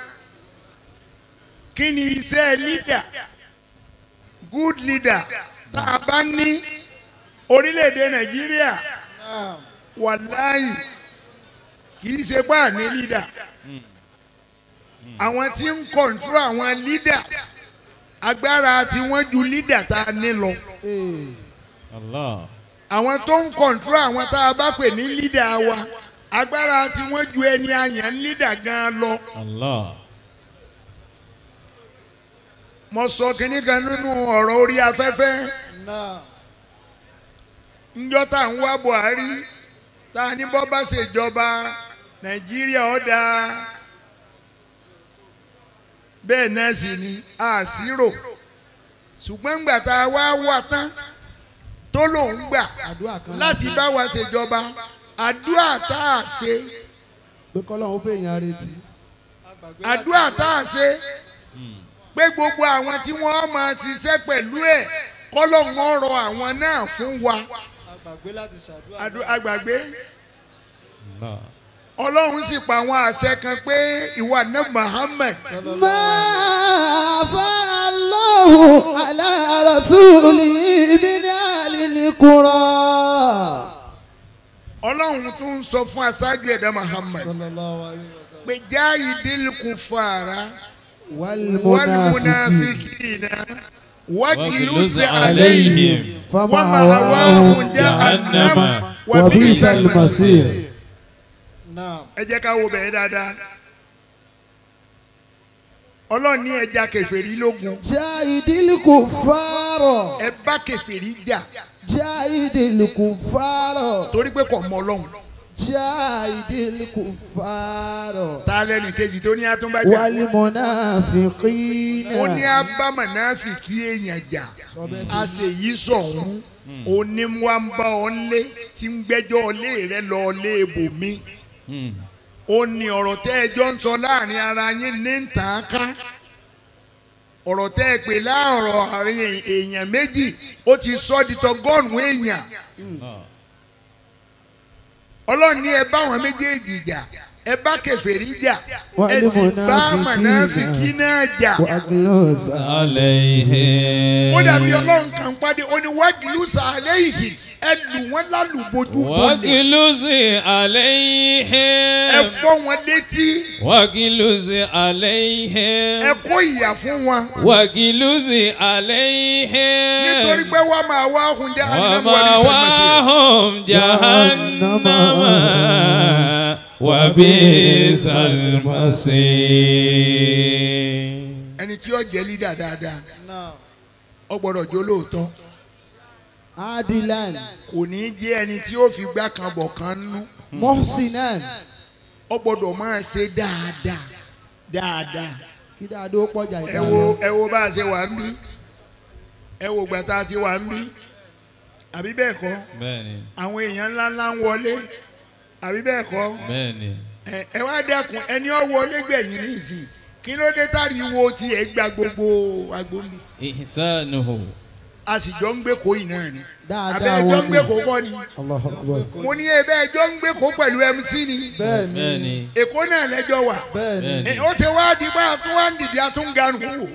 kí ni iṣẹ́ leader good leader tá a bá ní orílẹ̀-èdè nàìjíríà wàláyì kì í ṣe bá ní leader àwọn tí ń kọ̀ǹtúrò àwọn leader agbára tí wọ́n ju leader tá a ní lọ Allah àwọn tó ń kọ̀ǹtúrò àwọn tá a bá pè ní lídà wa agbára tí wọ́n ju ẹni àyàn lídà gan lọ. Allah mo sọ kínní kan nínú ọ̀rọ̀ orí afẹ́fẹ́ Naam. ńjọ́ tá à ń wá Buhari tá a ní bọ́ bá ṣèjọba Nàìjíríà ó dáa bẹ́ẹ̀ náà sì ni àṣírò ṣùgbọ́n ńgbà tá a wá wà tán tó lòún gbà àdúrà kan láti bá wa ṣèjọba àdúrà tá a ṣe pé kọ́lọ́hún fẹ́ èèyàn retí. àdúrà tá a ṣe pé gbogbo àwọn tí wọ́n máa ṣiṣẹ́ pẹ̀lú ẹ̀ kọ́lọ́hún ọ̀rọ̀ àwọn náà fún wa Àgbàgbé láti ṣàdúrà. Àdú- àgbàgbé Allah ọlọ́run sì pa àwọn àṣẹ kan pé ìwà náà Muhammad ما أفاء الله على رسوله من أهل القرى ọlọ́run tún ń sọ fún aṣáájú ẹ̀dá Muhammad Sallallahu alayhi wa sallam. pé jáì dílùkù fàrà والمنافقين wàlmùnàfíkìnà wàkìlùsì واغلظ àlẹ́yìn عليهم wàmàhàwáhùn فمأواهم jahannam جهنم wàbíìsà وبئس المصير ẹ jẹ́ ká wo bẹ̀rẹ̀ dáadáa ọlọ́run ní ẹja kẹfẹ́rí lógun jahidil kufaro ẹ bá kẹfẹ́rí jà jahidil kufaro torí pé kò mọ ọlọ́run jahidil kufaro ta lẹ́nu kejì tó ní atúnbájà wal munafiqina. ó ní abámọ̀ náà fi kí èèyàn jà a sì yí sọ̀hún oníwà ń bá ọ lé tí ń gbẹ́jọ́ ọlé rẹ lọ lé ibòmí Hmm. ó ní ọ̀rọ̀ tẹ́ ẹ jọ ń sọ láàrin ara yín ní ń tàn án ká ọ̀rọ̀ tẹ́ ẹ pè láàrọ̀ àárín èèyàn méjì ó ti sọ di tọgọ́rùn-ún èèyàn Ah. ọlọ́run ní ẹ bá àwọn méjèèjì jà ẹ bá kèfèrí jà Wà ẹ ní sì bá mọ̀nàfíkì náà jà wàgìlọ́sà. عليهم ó dàbí ọlọ́run kan pàdé ó ní wágìlúsà àléyìí ẹ lù wọ́n lálùbọ́jú bọ́lẹ̀ واجلز ẹ عليهم fọ́ wọn létí واجلز عليهم ẹ kó ìyà fún wọn واجلز عليهم nítorí pé wọ́n máa wá ohun jẹ́ àdínàmú ومأواهم جهنم وبئس المصير ẹni tí ó jẹ́ lídà dáadáa ó gbọ́dọ̀ jó lóòótọ́ adilan kò ní í jẹ́ ẹni tí ó fi gbá kan bọ̀ kan nú mohsinan ó gbọ́dọ̀ máa ṣe dáadáa dáadáa kí dáadó pọ̀jà ẹ wo ẹ wo bá a ṣe wà ń bí ẹ wo gbàtà tí wà ń bí àbí bẹ́ẹ̀ kọ́ bẹ́ẹ̀ni àwọn èèyàn ńláńlá ń wọlé àbí bẹ́ẹ̀ kọ́ bẹ́ẹ̀ni ẹ ẹ wá dẹ́kun ẹni ó wọlé gbẹ̀yìn nísìnyí kí ló dé táriwo tí ẹ gba gbogbo agbóhùn ihsanuhu a sì jọ ń gbé kó yìí náà ni dáadáa abẹ́ ẹjọ́ ń gbé wọlé kó kọ́ ni Allahu Akbar. mo ní ẹbẹ́ ẹjọ́ ń gbé kó pẹ̀lú MC ni bẹ́ẹ̀ni èkó náà lẹ́jọ́ wà bẹ́ẹ̀ni Ẹ, ó ti wá di bá a tún wá ń dìde a tún ń garun wò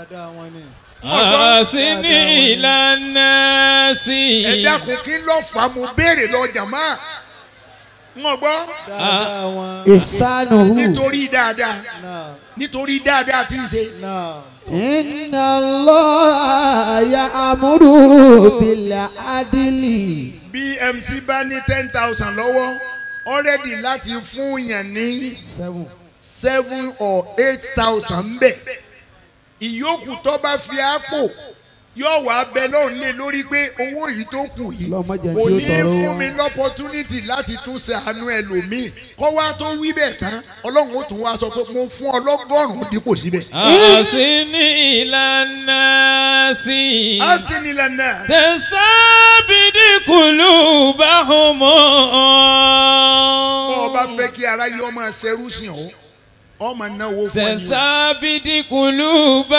asini ìlànà sí ẹ dákun kí ló fà á mo béèrè lọ jàmá ń gbọ́ ìsánuhu nítorí dáadáa nítorí dáadáa tí ń ṣe inna Allah ya'muru bil adli bí MC bá ní ten thousand lọ́wọ́ already láti fún yàn ní seven seven or eight thousand bẹ́ẹ̀ ìyókù tó bá fi àpò yóò wá bẹ lọ́run lé lórí pé owó yìí tó kù yìí Lọ́mọ jẹ́ kò tí ó ní tọrọ fún wọn. mi lọ́pọ̀túnìtì láti tún ṣe àánú ẹlòmíì kọ́ wá tó wí bẹ́ẹ̀ tán ọlọ́run ó tún wá sọ pé mo fún ọlọ́gọ́rùn-ún dípò síbẹ̀. asini ìlànà sí a sì nílẹ̀ náà tẹsítábìdì kùlù báhùnmọ́. bọ́ ọ bá fẹ́ kí ara yọ ọmọ ṣerú sí ọ ọmọ náwó fún ẹni o. tẹsítábìdì kùlù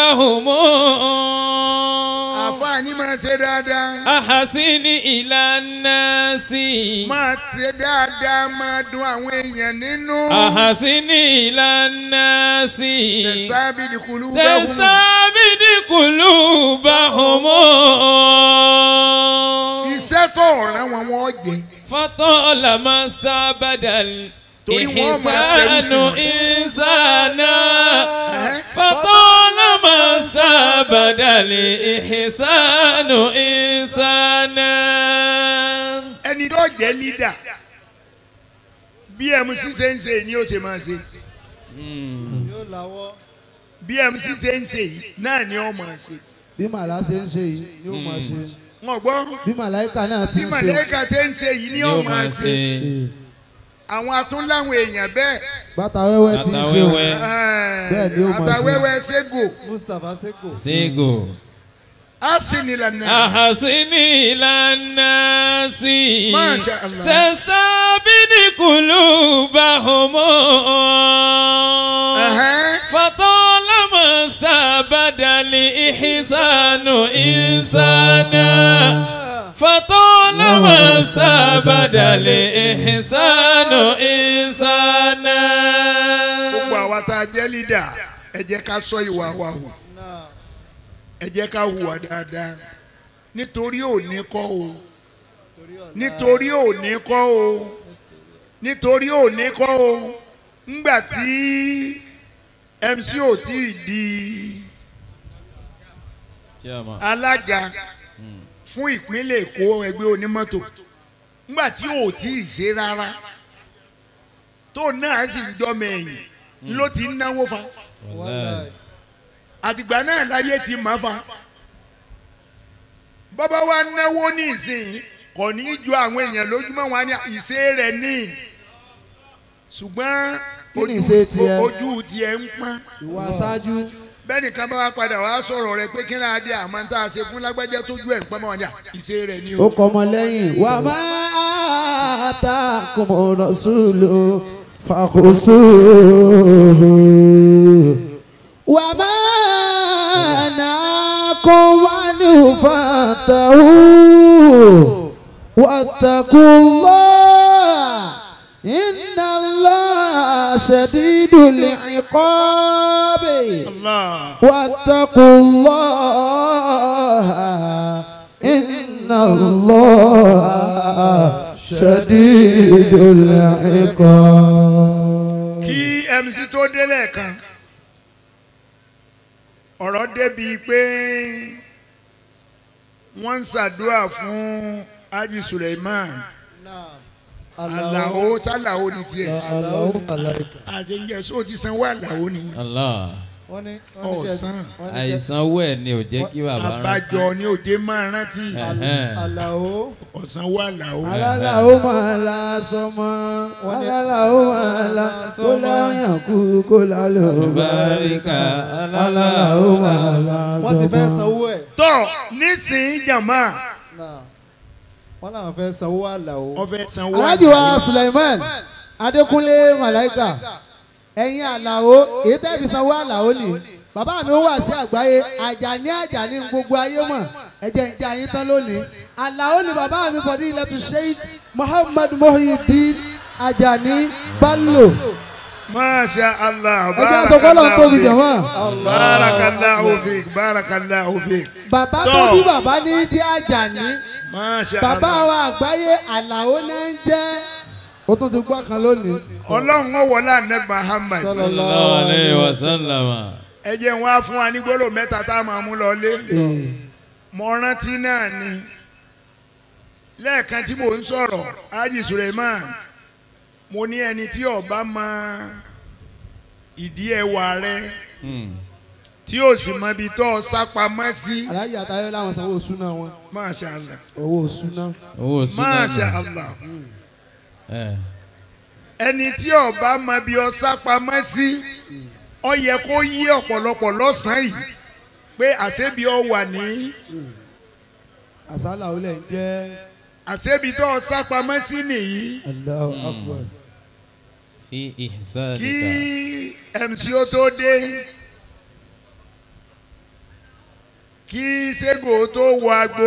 báhùnmọ́. àfààní máa ṣe dáadáa ahasini ìlànà sí. máa ṣe dáadáa máa dùn àwọn èèyàn nínú. ahasini ìlànà sí. tẹ̀sítábìlì kùlú bẹ́ẹ̀ wù. tẹsítábìdì kùlù báhùnmọ́. iṣẹ́ tó ọ̀ràn wọn wọ́n jẹ. فطال ما استبدل torí wọ́n máa ṣerú sí إحسان wọn. إنسانا Ẹ̀hẹ́. فطال ما استبدل إحسان إنسانا ẹni tó jẹ́ lídà bí MC ṣe ń ṣe ni ó ṣe máa ṣe bí MC ṣe ń ṣe yìí náà ni ó máa ṣe. bí màlá ṣe ń ṣe yìí yóò máa ṣe wọ́n gbọ́ bí màláìka náà ti bí ń ṣe màlẹ́kà ṣe ń ṣe yìí ni ó yóò máa máa ṣe. ṣe àwọn atúnláwọn èèyàn bẹ́ẹ̀ bàtà wẹ́wẹ́ ti ń ṣe o àtàwẹ́wẹ́ Bẹ́ẹ̀ ni ó máa ṣe. àtàwẹ́wẹ́ ṣégo Mustapha Seko ségo á sì nílànà. أحسن إلى الناس ما شاء الله. تستبد قلوبهم Ẹ̀hẹ́. فطالما استبدل إحسان إنسانا فطالما استبدل إحسان إنسانا gbogbo àwa tá a jẹ́ lídà ẹ jẹ́ ká sọ ìwà wa wò ẹ jẹ́ ká hùwà dáadáa nítorí òní kọ́ o nítorí òní kọ́ o nítorí òní kọ́ o ńgbà tí MC ò tí ì di alága fún ìpínlẹ̀ Èkó ẹgbẹ́ onímọ́tò ńgbà tí ò tí ì ṣe rárá tó náà sì ń jọmọ ẹ̀yìn ló ti ń náwó fa Wallahi. àtìgbà náà láyé ti máa fa bàbá wa náwó ní ìsìn kò ní í ju àwọn èèyàn lójúmọ́ wọn ní ìṣe rẹ̀ ní ṣùgbọ́n Kí ni ojú- ìṣe tiẹ̀? ojú tiẹ̀ ń pọ́n ìwà aṣáájú bẹ́ẹ̀ nìkan bá wa padà wá sọ̀rọ̀ rẹ̀ pé kí náà dé àmọ́ tá a ṣe fún lágbájá tójú ẹ̀ ń pọ́n mọ́ wọn ní ìṣe rẹ̀ ní ó o. kọ́ ọmọ lẹ́yìn. wà á máa ta kùmọ̀nà sùlù fàkóso. wà á máa nà kó wá ní fàtàwù. واتقوا الله إن الله شديد العقاب Allah. واتقوا الله إن الله شديد العقاب kí mc tó délẹ̀ kan ọ̀rọ̀ débi pé wọ́n ń ṣàdúrà fún Haji Suleiman Alao tálàó ni tiẹ̀ àjẹjẹ sóò ti sanwó Alao ni Allah. wọ́n ní ọ̀sán àìsàn owó ẹ̀ ni ò jẹ́ kí bàbá rántí. àbájọ ni òde máa rántí Ẹ̀hẹ́n. Àlàó ọ̀sánwó Alao alálàó máa la sọmọ alálàó máa la kó láyàn kú kó lálẹ́ Báríkà alálàó máa la sọmọ. wọ́n ti fẹ́ sanwó ẹ̀ tọ́ nísìnyí jàmá náà wọ́n làwọn fẹ́ sanwó àlàó ọbẹ̀ sanwó alhaji wa suleiman adékúnlé malaika ẹ̀yin àlàó èyí tẹ́ fi sanwó àlàó ni bàbá mi ó wà sí àgbáyé àjàní àjàní gbogbo ayé mọ̀ ẹ̀jẹ̀ ìjà yín tán lónìí àlàó ni bàbá mi fọdí ilẹ̀ tó sheikh muhammad muhyiddin àjàní bello masha allah ẹjẹ́ àtọ́kọ́lọ́ tóbi jọ̀mọ́ barakallahu fik barakallahu fik bàbá tó Tọ́. bí bàbá ní jẹ́ àjàní masha bàbá allah wa àgbáyé àlàó náà ń jẹ́ ó tún ti gbọ́ kan lónìí. ọlọ́run ó wọlé àná Muhammad Sallallahu alayhi wa sallam. ẹ jẹ́ wọn á fún wa ní gbólóhùn mẹ́ta tá a máa mú lọ lé mo rántí náà ni lẹ́ẹ̀kan tí mò ń sọ̀rọ̀ Haji Suleiman mo ní ẹni tí ọba mọ ìdí ẹwà rẹ Hmm. tí ó sì mọ ibi tó ọ sápamọ́ sí alájà àtayọ làwọn sanwó súná wọn. masha allah owó súná. owó súná masha nù. allah Ẹ̀. ẹni tí ọba mọ ibi ọ sápamọ́ sí ọ yẹ kó yí ọ̀pọ̀lọpọ̀ lọ́sàn-án yìí pé àṣebi ọ wà ní àsálà ó lẹ̀ ń jẹ́ àṣebi tó ọ sápamọ́ sí nìyí Allahu Akbar. fi kí ihsanika. mc ó tó dé kí sego tó wọ agbo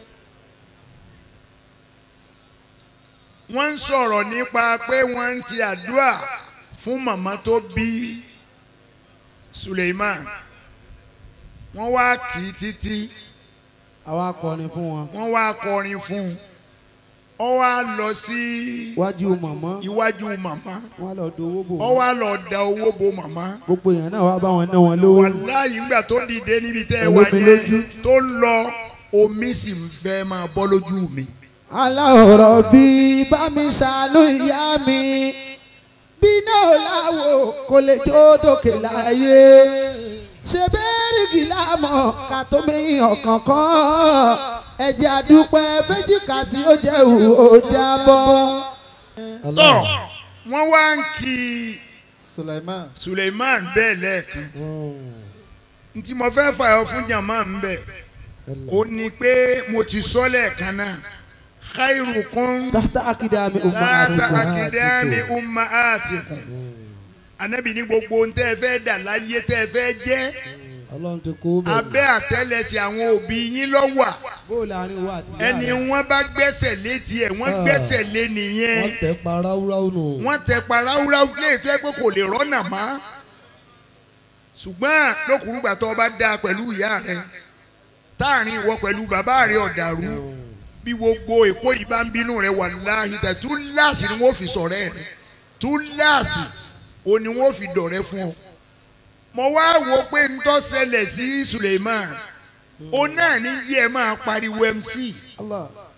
wọ́n ń sọ̀rọ̀ nípa pé wọ́n ń ṣe àdúrà fún màmá tó bí Suleiman wọ́n wá kì í títí àwa akọrin fún wọn. wọ́n wá kọrin fún un ó wá lọ sí wájú mọ̀mọ́ iwájú màmá wọn lọ do owó bò ó wọn. wá lọ da owó bo màmá. gbogbo èèyàn náà wá bá wọn ná wọn lówó. wàláyé ńgbà tó dìde níbi tẹ́ ẹ wá Olómi yẹn lójú. tó ń lọ omi sì ń fẹ́ máa bọ́ lójú mi. aláwòrán bí bá mi ṣàánú ìyá mi bí náà láwo kò lè jó dòkè láyé ṣe bẹ́ẹ̀rì gílámọ̀ ká tó mi ọ̀kàn kan ẹ̀jẹ̀ àdúpẹ́ fẹ́jìká tí ó jẹ́ òwò jábọ́. tọ́ wọ́n wá ń kí Suleiman Suleiman bẹ́ẹ̀ lẹ́ẹ̀kan ntí mo fẹ́ fàyọ fún jàmá ń bẹ̀ ó ní pé mo ti sọ lẹ́ẹ̀kan náà khairukum tata akidami umma tata akidami ummahatikum anabi ní gbogbo ntẹ́ ẹ fẹ́ dà láyé tẹ́ ẹ fẹ́ jẹ́ ọlọ́run ti kó bẹ̀rẹ̀ abẹ́ àtẹ́lẹsẹ̀ àwọn òbí yín ló wà bóòlù àárín wa àti ìyá ẹni rẹ̀. wọ́n bá gbẹ́sẹ̀ lé tiẹ̀ wọ́n gbẹ́sẹ̀ lé nìyẹn wọ́n tẹ̀ pa ráúráú nù. wọ́n tẹ paráwúráwú lé tó ẹ pé kò lè rọ́nà mọ́ ṣùgbọ́n lókùrúgbà tó o bá dáa pẹ̀lú ìyá rẹ táàrin ìwọ pẹ̀lú bàbá rẹ ọ̀dàrú bí gbogbo èkó yìí bá ń bínú rẹ wà láàyè tẹ túláàsì ni wọ́n fi sọ̀rẹ́ rẹ túláàsì o ni wọ́n fi dọ̀rẹ́ fún ọ. mo wá wo pé ń tó ṣẹlẹ̀ sí Suleiman o náà ní yí ẹ máa pariwo MC Allah.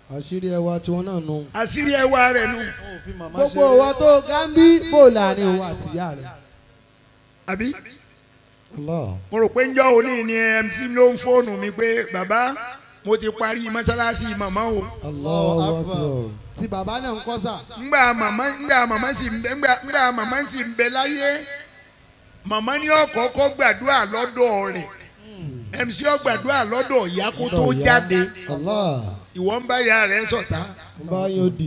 àṣírí ẹwà tiwọn náà nù. àṣírí ẹwà rẹ̀ nu wọn ò fi màmá gbogbo ṣeré. ìwọ tó gánbí bò láàrin òun àti ìyá rẹ̀. àbí Allah. mo rò pé njọ́ òní ni mc ló ń fóònù mi pé bàbá mo ti parí mọ́sálásí màmá o Allahu akbar. tí bàbá náà ń kọ́ sà. ngbà màmá ngbà màmá sì ń bẹ ngbà ngbà màmá sì ń bẹ láyé màmá ní ọ̀kọ̀ọ̀kọ̀ gbàdúrà lọ́dọ̀ rẹ̀ mc ó gbàdúrà lọ́dọ̀ ìyá kó tó Lọ́dọ̀ ìyá. jáde Allah. ìwọ ń bá ìyá rẹ̀ sọ̀tá n bá yóò dì.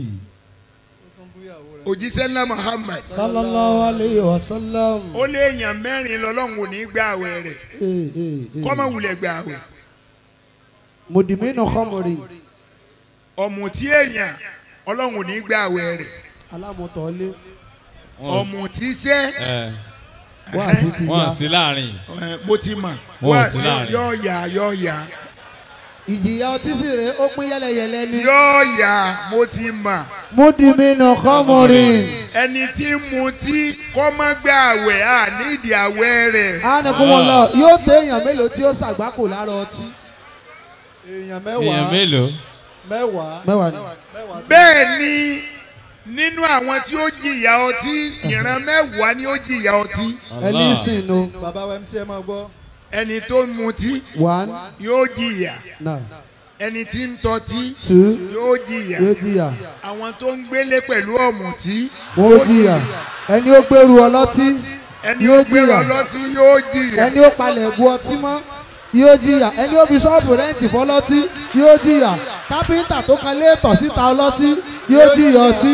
òjíṣẹ́ ńlá Muhammad sallallahu alayhi wa sallam. ó lé èèyàn mẹ́rin lọ́lọ́run ò ní gbà àwẹ̀ rẹ̀ Ee, ee, ee. kọ́mọ wulẹ̀ gbà àwẹ̀ mùdìmínú khamri ọ̀mùtí èèyàn ọlọ́run ò ní gbà àwẹ̀ rẹ̀ alámọ̀tọ́lé ọ̀mùtí sẹ́ ẹ wá sí ti wọn ya. sí láàrin ẹ, mo ti mà Wọ́n wá sí láàrin. yọ yà yọ yà ìjìyà ọtí sì rèé ó pín yẹlẹyẹlẹ ní. yọ yà mo ti mà mùdìmínú khamri ẹni tí mu tí kọ́ má gbà àwẹ̀ à nídìí àwẹ̀ rẹ̀ ánìkúmọ̀lá yóò tẹ èèyàn mélòó tí ó ṣàgbákò lára ọtí. èèyàn èèyàn mẹ́wàá mélòó mẹ́wàá mẹ́wàá ni. mẹ́wàá tó- bẹ́ẹ̀ ni nínú àwọn tí ó jìyà ọtí ìran mẹ́wàá ni ó jìyà ọtí ẹ lísìn o. bàbá wa mc ẹ máa gbọ́. ẹni tó ń mutí one yóò jìyà nine ẹni tí ń tọ́tí two yóò jìyà yóò jìyà àwọn tó ń gbélé pẹ̀lú ọ̀mùtí wọ́n ó jìyà ẹni ó gbèrú ọlọ́tí ẹni Yóò ó gbé jìyà. ọlọ́tí yóò jìyà ẹni ó palẹ̀ bu ọtí mọ́ yóò jìyà ẹni ó fi ṣọ́ọ̀bù rẹ́ǹtì fọlọ́tí yóò jìyà kápẹ́ńtà tó kan léètọ̀ síta ọlọ́tí yóò jìyà ọtí.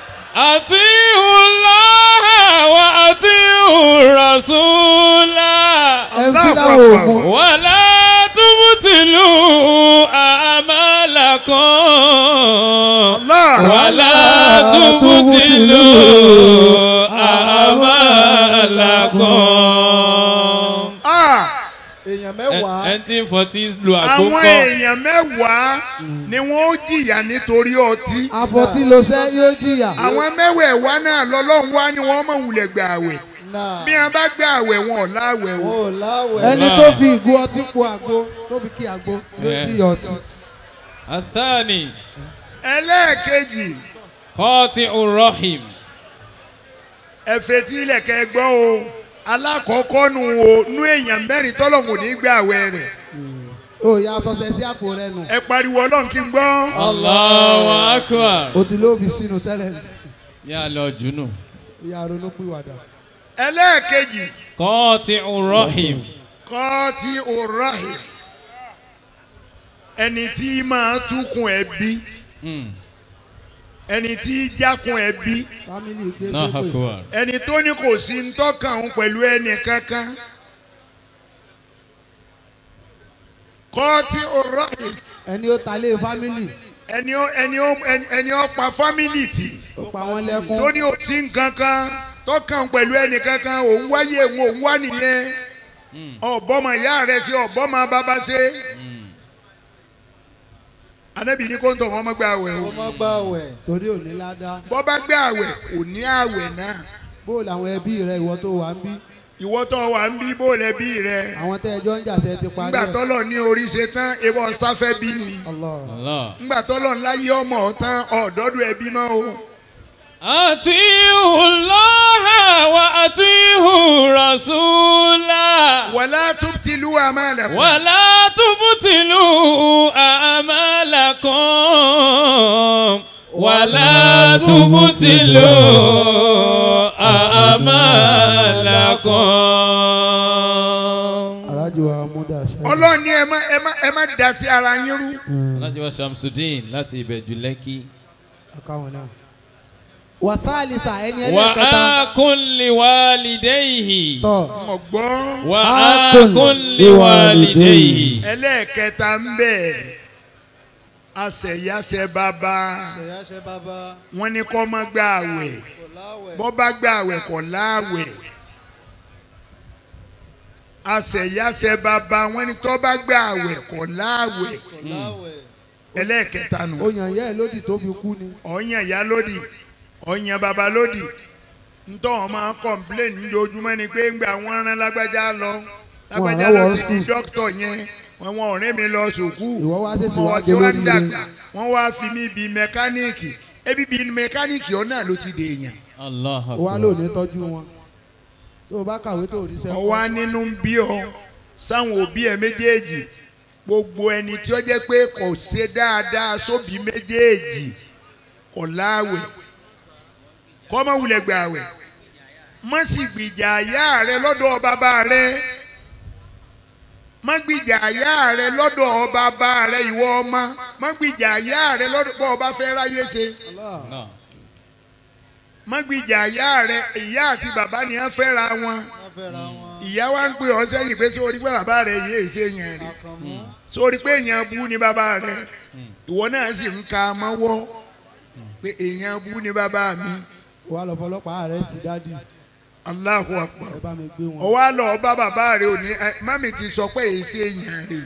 àtiwùlọ́ wa àtiwùrọ̀sùlá mc láwọn oògùn wàlá túbùtìlù àmàlàkàn. Allah wàlá túbùtìlù àmàlàkàn. ah èèyàn mẹ́wàá ẹni tí ń fọtí lu àwọn àkókò. èèyàn mẹ́wàá ni wọ́n ó jìyà nítorí ọtí àfọ̀tí ló ṣẹ́ yóò jìyà àwọn mẹ́wẹ̀ẹ̀wá náà lọ́lọ́run wá ni wọ́n mọ̀ wulẹ̀ gbà àwẹ̀ náà bí wọ́n bá gbà àwẹ̀ wọn ò láwẹ̀ o wọn ò láwẹ̀. ẹni tó fi ìgò ọtí po àgbo tó fi kí àgbo yóò Eh. jìyà ọtí. àtàní ẹlẹ́ẹ̀kejì kọ́ọ̀tì urọ́hìm. ẹ̀fẹ̀ tí ilẹ̀kẹ̀ gbọ́ o alákọ̀ọ́kọ́ nu o nú èèyàn mẹ́rin tọ́lọ̀mù ní gbà àwẹ̀ rẹ̀ ó yà sọsẹ sí àpò rẹ nù ẹ pariwo ọlọ́run kí n gbọ́ Allahu akbar. o ti ló fi sínú tẹ́lẹ̀ yà lọ jùnú. ìyá ronú pìwàdà. ẹlẹ́ẹ̀kejì kọ́ọ̀tì urọ́hìm. kọ́ tí o rahim ẹni tí máa túkun ẹbí ẹni tí jákun ẹbí fámìlì gbé náà sépè akbar. ẹni tó ní kò sí ń tọ́kàn òun pẹ̀lú ẹnì kankan kọ́ tí o rahim ẹni ó ta lé fámìlì ẹni ó ẹni ó ẹni- ẹni ó pa fámìlì tì ó pa wọ́n lẹ́kún tó ní o sí nǹkan kan tọ́kàn pẹ̀lú ẹnì kankan òun wáyé òun òun wá nìyẹn ọ̀bọ́mọ ìyá rẹ̀ ṣe ọ̀bọ́mọ bàbá ṣe anabi ní kó ń tọ̀ wọ́n mọ́ gbé àwẹ̀ o ó má gbà wẹ̀. torí òní ládàá bọ́ bá gbé àwẹ̀ kò ní àwẹ̀ náà bó làwọn ẹbí rẹ ìwọ tó wà ń bí ìwọ tó wà ń bí bó lẹ́bí rẹ àwọn tẹ́ ẹjọ́ ń jà sẹ́ ti parí ńgbà ẹ̀ tọ́lọ̀ ní orí ṣe tán ebọ sáfẹ́ bí ni Allah Allah. ńgbà tọ́lọ̀ ńláyé ọmọ ọ̀tán ọ̀dọ́dún ẹbí mọ́ o أطيعوا الله وأطيعوا رسولا wàlá tubtilu amalakum ولا تبطلوا أعمالكم ولا تبطلوا أعمالكم alájò wa múdà ṣe. ọlọ́ọ̀ni ẹ má ẹ má ẹ má dá sí ara yín rú Alhaji wa Shamsuddin láti Ìbẹ̀jú Lẹ́kì. àkàwọn náà. wàtálìsà ẹni ẹlẹ́kẹta وآكل لوالديه tọ̀ ọ̀gbọ́n وآكل لوالديه ẹlẹ́ẹ̀kẹta ń bẹ̀ àṣẹyàṣẹ bàbá ṣẹ̀yà ṣe bàbá wọn ní kó má gba àwẹ̀ kò láwẹ̀. bọ́ bá gba àwẹ̀ kò láàwẹ̀ àṣẹyàṣẹ bàbá wọn ní tó bá gba àwẹ̀ kò láàwẹ̀ kò láwẹ̀. ẹlẹ́ẹ̀kẹta nù ó yàn yẹ́ ẹ̀ lódì tó fi kú ni. ọ̀yàn ìyá lódì ọ̀yàn bàbá lódì ntọ́ wọn máa kọ̀m̀plẹ̀n lójoojúmọ́ ni pé ńgbà wọn rán lágbájá lọ lágbájá rán lọ wọ sí school. dókítọ̀ yẹn wọn wọn ọ̀rẹ́ mi lọ sùkúù Ìwọ wá ṣèṣì wá wọn ti jẹ́ wá ń lórí dàgbà wọn wá fi mí bi mẹkáníìkì ebi bi mẹkáníìkì ọ̀nà ló ti dè èèyàn Allah wà ló ní tọ́jú wọn tó o bá kàwé tó o rí sẹ́kọ̀ọ́. ọwọ́ nínú ń bí ọ sáwọn òbí ẹ méjèèjì gbogbo ẹni tí ó jẹ́ pé kò ṣe dáadáa sóbí méjèèjì kò láàwẹ̀ kọ́ mọ́ wulẹ̀ gbà àwẹ̀ má sì gbìjà àyà rẹ lọ́dọ̀ bàbá rẹ má gbìjà àyà rẹ lọ́dọ̀ bàbá rẹ ìwọ ọmọ má gbìjà àyà rẹ lọ́dọ̀ bọ́ ọba fẹ́ ráyé ṣe Allah. má gbìjà àyà rẹ ìyá àti bàbá ni wọ́n fẹ́ra wọn ìyá wa ń pè ọ́ sẹ́yìn pé sórí pé bàbá rẹ yéé ṣe yẹn rí sórí pé èèyàn bú ni bàbá rẹ ìwọ náà sì ń ka mọ́wọ́ pé èèyàn bú ni bàbá mi wà lọ fọlọ́pàá rẹ ti dádì Allahu Akbar ẹ bá mi gbé wọn. ọwọ́ àlọ́ bá bàbá rẹ òní ẹ, mami ti sọ pé èyí ṣe èèyàn rè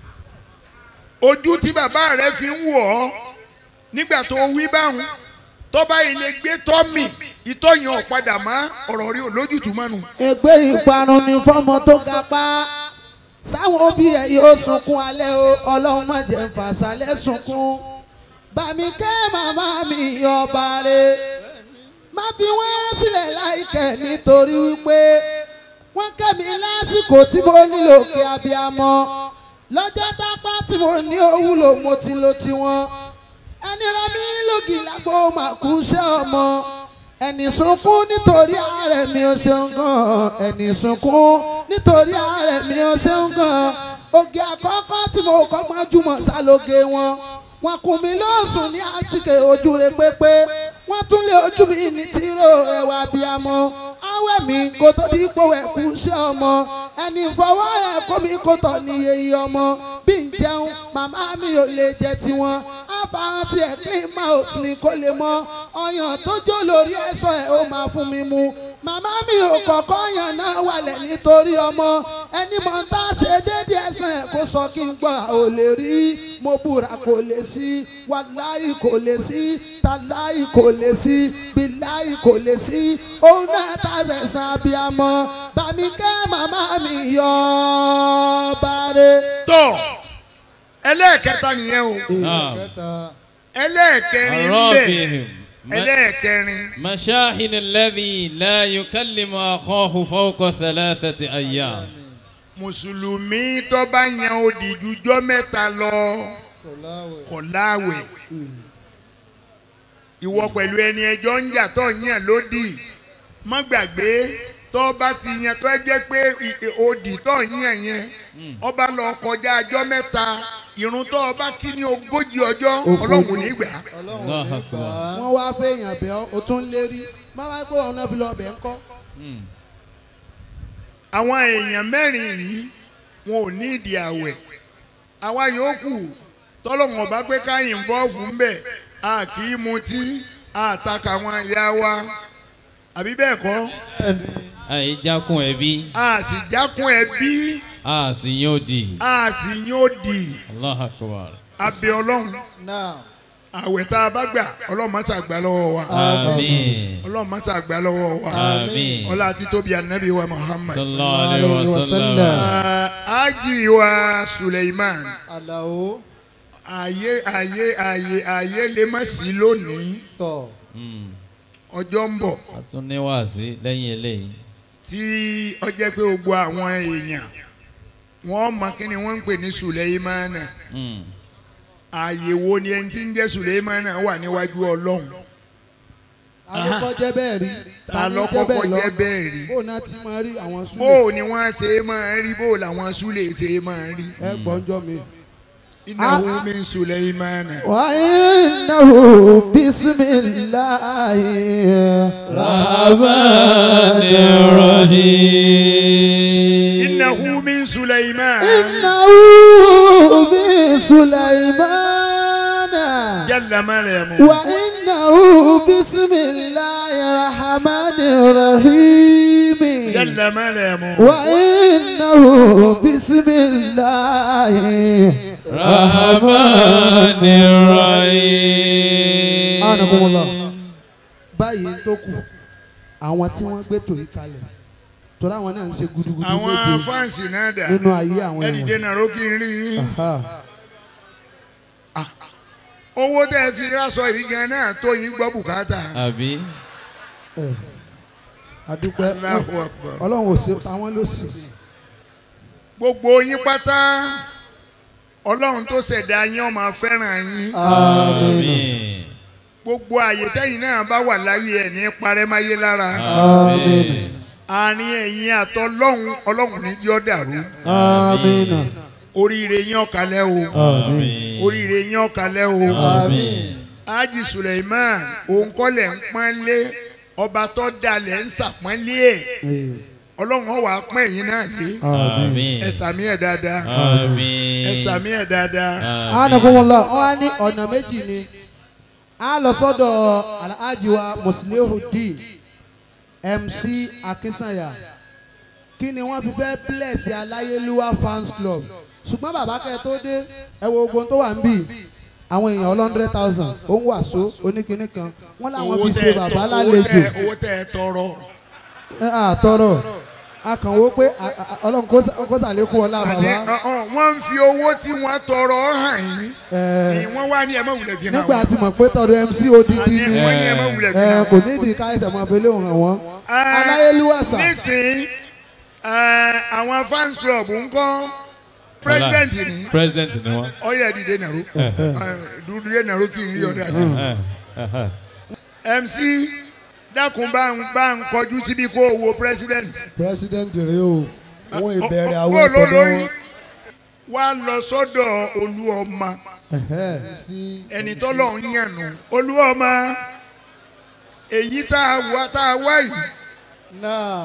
ojú tí bàbá rẹ fi ń wọ̀ ọ́ nígbà tó wí báwọn tọ́ba yìí lè gbé tọ́mì ìtọ́yìn ọ̀padà má ọ̀rọ̀ rí olójútùú mọ́nu. ègbé ìparun ni fọmọ tó ga pa sáwọn òbí ẹ yóò sunkún alẹ́ o ọlọ́run má jẹ́ fàṣálẹ́ sunkún bàmí kẹ́ màmá mi ọba rẹ̀ má fi wọ́n sílẹ̀ láìkẹ́ nítorí wípé wọ́n kẹ́ mi lásìkò tí mo nílò kí abiyamọ lọ́jọ́ tápá tí mo ní òwúlò mo ti lo tiwọn ẹni rẹ mi lògì lágbo màkú iṣẹ́ ọmọ ẹni sunkún nítorí ààrẹ mi ò ṣeun gan ẹni sunkún nítorí ààrẹ mi ò ṣeun gan oge àkọ́kọ́ tí mo kọ́ gbajúmọ̀ sálóge wọn wọn kùn mí lóòsùn ní àtìkè ojú rẹ pépé wọn tún lé ojú mi ní tìró ẹwà bíamọ awẹ mi kò tó di ipò ẹkú iṣẹ́ ọmọ ẹni fọwọ́ ẹ̀kọ́ mi kò tọ̀ ní iye ọmọ bí n jẹun màmá mi ò lè jẹ tiwọn àfahàn tiẹ̀ clean mouth ni kò lè mọ ọyàn tó jó lórí ẹ̀ṣọ́ ẹ̀ ó máa fún mi mu màmá mi ò kọ̀kọ́ yàn náà wálẹ̀ nítorí ọmọ ẹni mọ̀ ń tá ṣe déédéé ẹ̀ṣọ́ ẹ̀ kó sọ kí n gbọ́ ò lè rí mo búra kò lè sí wàláì kò lè sí tàláì kò lè sí bíláì kò lè sí òun náà tá fẹ̀sán abiyamọ bàmí kẹ́ màmá mi yọ ọ́ bàrẹ̀. tọ́ ẹlẹ́ẹ̀kẹta nìyẹn o Naam. ẹlẹ́ẹ̀kẹrin ń bẹ الرابع ẹlẹ́ẹ̀kẹrin مشاهد الذي لا يكلم أخاه فوق ثلاثة أيام mùsùlùmí tó bá yan odi jújọ́ mẹ́ta lọ kò láwẹ̀ ìwọ pẹ̀lú ẹni ẹjọ́ ń jà tó yàn lódì má gbàgbé tó bá ti yan tó jẹ́ pé i- i- odi tó yàn yẹn ọba lọ kọjá ọjọ́ mẹ́ta ìrun tó ọba kí ní ogójì ọjọ́ ọlọ́run ò ní gbà á. الله أكبر wọ́n wá fẹ́yàn bẹ́ ọ́ o tún lérí má wá pé ọ̀nà fi lọ bẹ̀ ń kọ́. àwọn èèyàn mẹ́rin yìí wọn ò ní ìdí àwẹ̀ àwa yòókù tọ́lọ́wọ̀n bá pé ká ìnvọ́ọ̀fù ń bẹ̀ a kì í mutí a taka àwọn ìyá wa àbí bẹ́ẹ̀ kọ́ àìjákun ẹbí a sì jákun ẹbí a sì yóò di a sì yóò di Allahu Akbar abẹ ọlọ́run Now, àwẹ̀ tá a bá gbà ọlọ́run má ṣàgbà lọ́wọ́ wa àmín ọlọ́run má ṣàgbà lọ́wọ́ wa àmín ọlá àti tóbi ànábì wa Muhammad sallallahu alayhi wa sallam Ah, ájì wa Suleiman. Àlàó ààyè ààyè ààyè ààyè lè má sí lónìí tọ̀. Mm. ọjọ́ ń bọ̀ àtúnníwàásí lẹ́yìn eléyìí tí ó jẹ́ pé gbogbo àwọn èèyàn wọ́n mọ kí ni wọ́n ń pè ní Suleimana Mm. ààyè wo ni ẹni tí ń jẹ́ Suleimana wà níwájú Ọlọ́run àkọ́kọ́ jẹ́ bẹ́ẹ̀ rí ta ló kọ́kọ́ jẹ́ bẹ́ẹ̀ rí bó náà ti máa rí àwọn bó súlẹ̀ ni wọ́n ṣe máa rí bó làwọn súlè ṣe máa rí ẹ gbọ́njọ́ mi. innahu min Suleimana wà á náwó bisimilahi rahmani rahim innahu min Suleimana náwó bisulaimana jalla Maryamu wà á náwó bisimilahi rahmani rahimi. jalla Maryamu وإنه بسم الله rahmani rahim Anakumullah. báyìí tó kù àwọn tí wọ́n gbé tòyí kalẹ̀ torí àwọn náà ń ṣe gudugudu àwọn méje fáǹsì náà dà nínú ayé àwọn ẹnì ẹ̀wọ̀n. dènà rókì ń rí yín Aha. owó tẹ́ ẹ fi rásọ yìí gan náà tó yín gbọ́ bùkátà àbí Eh. adúpẹ́ Allahu Akbar. ọlọ́run ò ṣe àwọn ló sì. gbogbo yín pátá ọlọ́run tó ṣẹ̀dá yín ó máa fẹ́ràn yín àmín gbogbo àyè tẹ́yìn náà bá wà láyé ẹ̀ ní parẹ́máyé lára àmín àárín ẹ̀yin àtọ́lọ́hún ọlọ́run ní yọ́ dàrú amina oríire yín ọ̀kalẹ̀ o àmín oríire yín ọ̀kalẹ̀ o àmín Haji Suleiman òun kọ́lẹ̀ ń pọ́nlé ọba tó dalẹ̀ ń sàpọ́nlé ẹ̀ ọlọ́run ó wá pọ́n ẹ̀yin náà lé àmín ẹ sàmí ẹ̀ dáadáa àmín ẹ sàmí ẹ̀ dáadáa anakunmọlá wọn á ní ọ̀nà méjì ni a lọ sọ́dọ̀ alhaji wa muslihudeen mc akinsanya kí ni wọ́n fi fẹ́ bless aláyélúwà fans club ṣùgbọ́n bàbá kẹ́ tó dé ẹ wo ogun tó wà ń bì àwọn èèyàn ọlọ́ndrẹ́ thousand ó ń wàsó oníkinní kan wọ́n láwọn owó fi tẹ́ ṣe ẹ bàbá sọ- owó lálejò tẹ́ ẹ- owó tẹ́ ẹ tọrọ ẹ àtọrọ a kàn wó pé a- a- ọlọ́run kó sà- kó sàlékún ọlá àní bàbá ọ- ọ, wọ́n ń fi owó tí wọ́n tọrọ hàn yín ẹ, ni wọ́n wá ní ẹ má wulẹ̀ fi hàn nígbà wọ́n. tí mo pé tọdọ mc odidi àní ni wọ́n ní ẹ má wulẹ̀ fi ẹ hàn kò wọ́n. nídìí ká ẹsẹ̀ máa fẹlẹ́ òun hàn wọ́n. Ah, aláyélúwà sà nísìnyí eh, àwọn fans club ń kọ́ president ni president ni wọn. ọyẹ dìde nàró dúdúdé nàró kì í rí ọ̀dà mc dákun bá ń bá ń kọjú síbi kó o wo president. president rẹ o wọn ìbẹ̀rẹ̀ Ó- àwọn ó- ó ìtọ́jú lórí wọn. wá lọ sọ́dọ̀ olúọmọ sí ẹni tọ́lọ̀ ń yànnú olúọmọ èyí tá a wá tá a wá yìí náà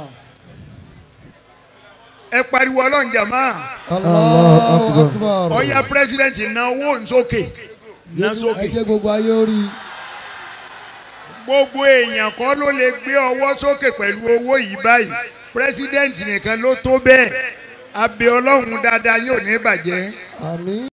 ẹ pariwo ọlọ́run jàmá Allahu Akbar ọ̀ya president náwó nsókè ná ẹ sókè jẹ́ gbogbo ayé orí gbogbo èèyàn kọ́ ló lè gbé ọwọ́ sókè pẹ̀lú owó yìí báyìí president nìkan ló tó bẹ́ẹ̀ abẹ ọlọ́run dáadáa yóò ní bàjẹ́. àmín.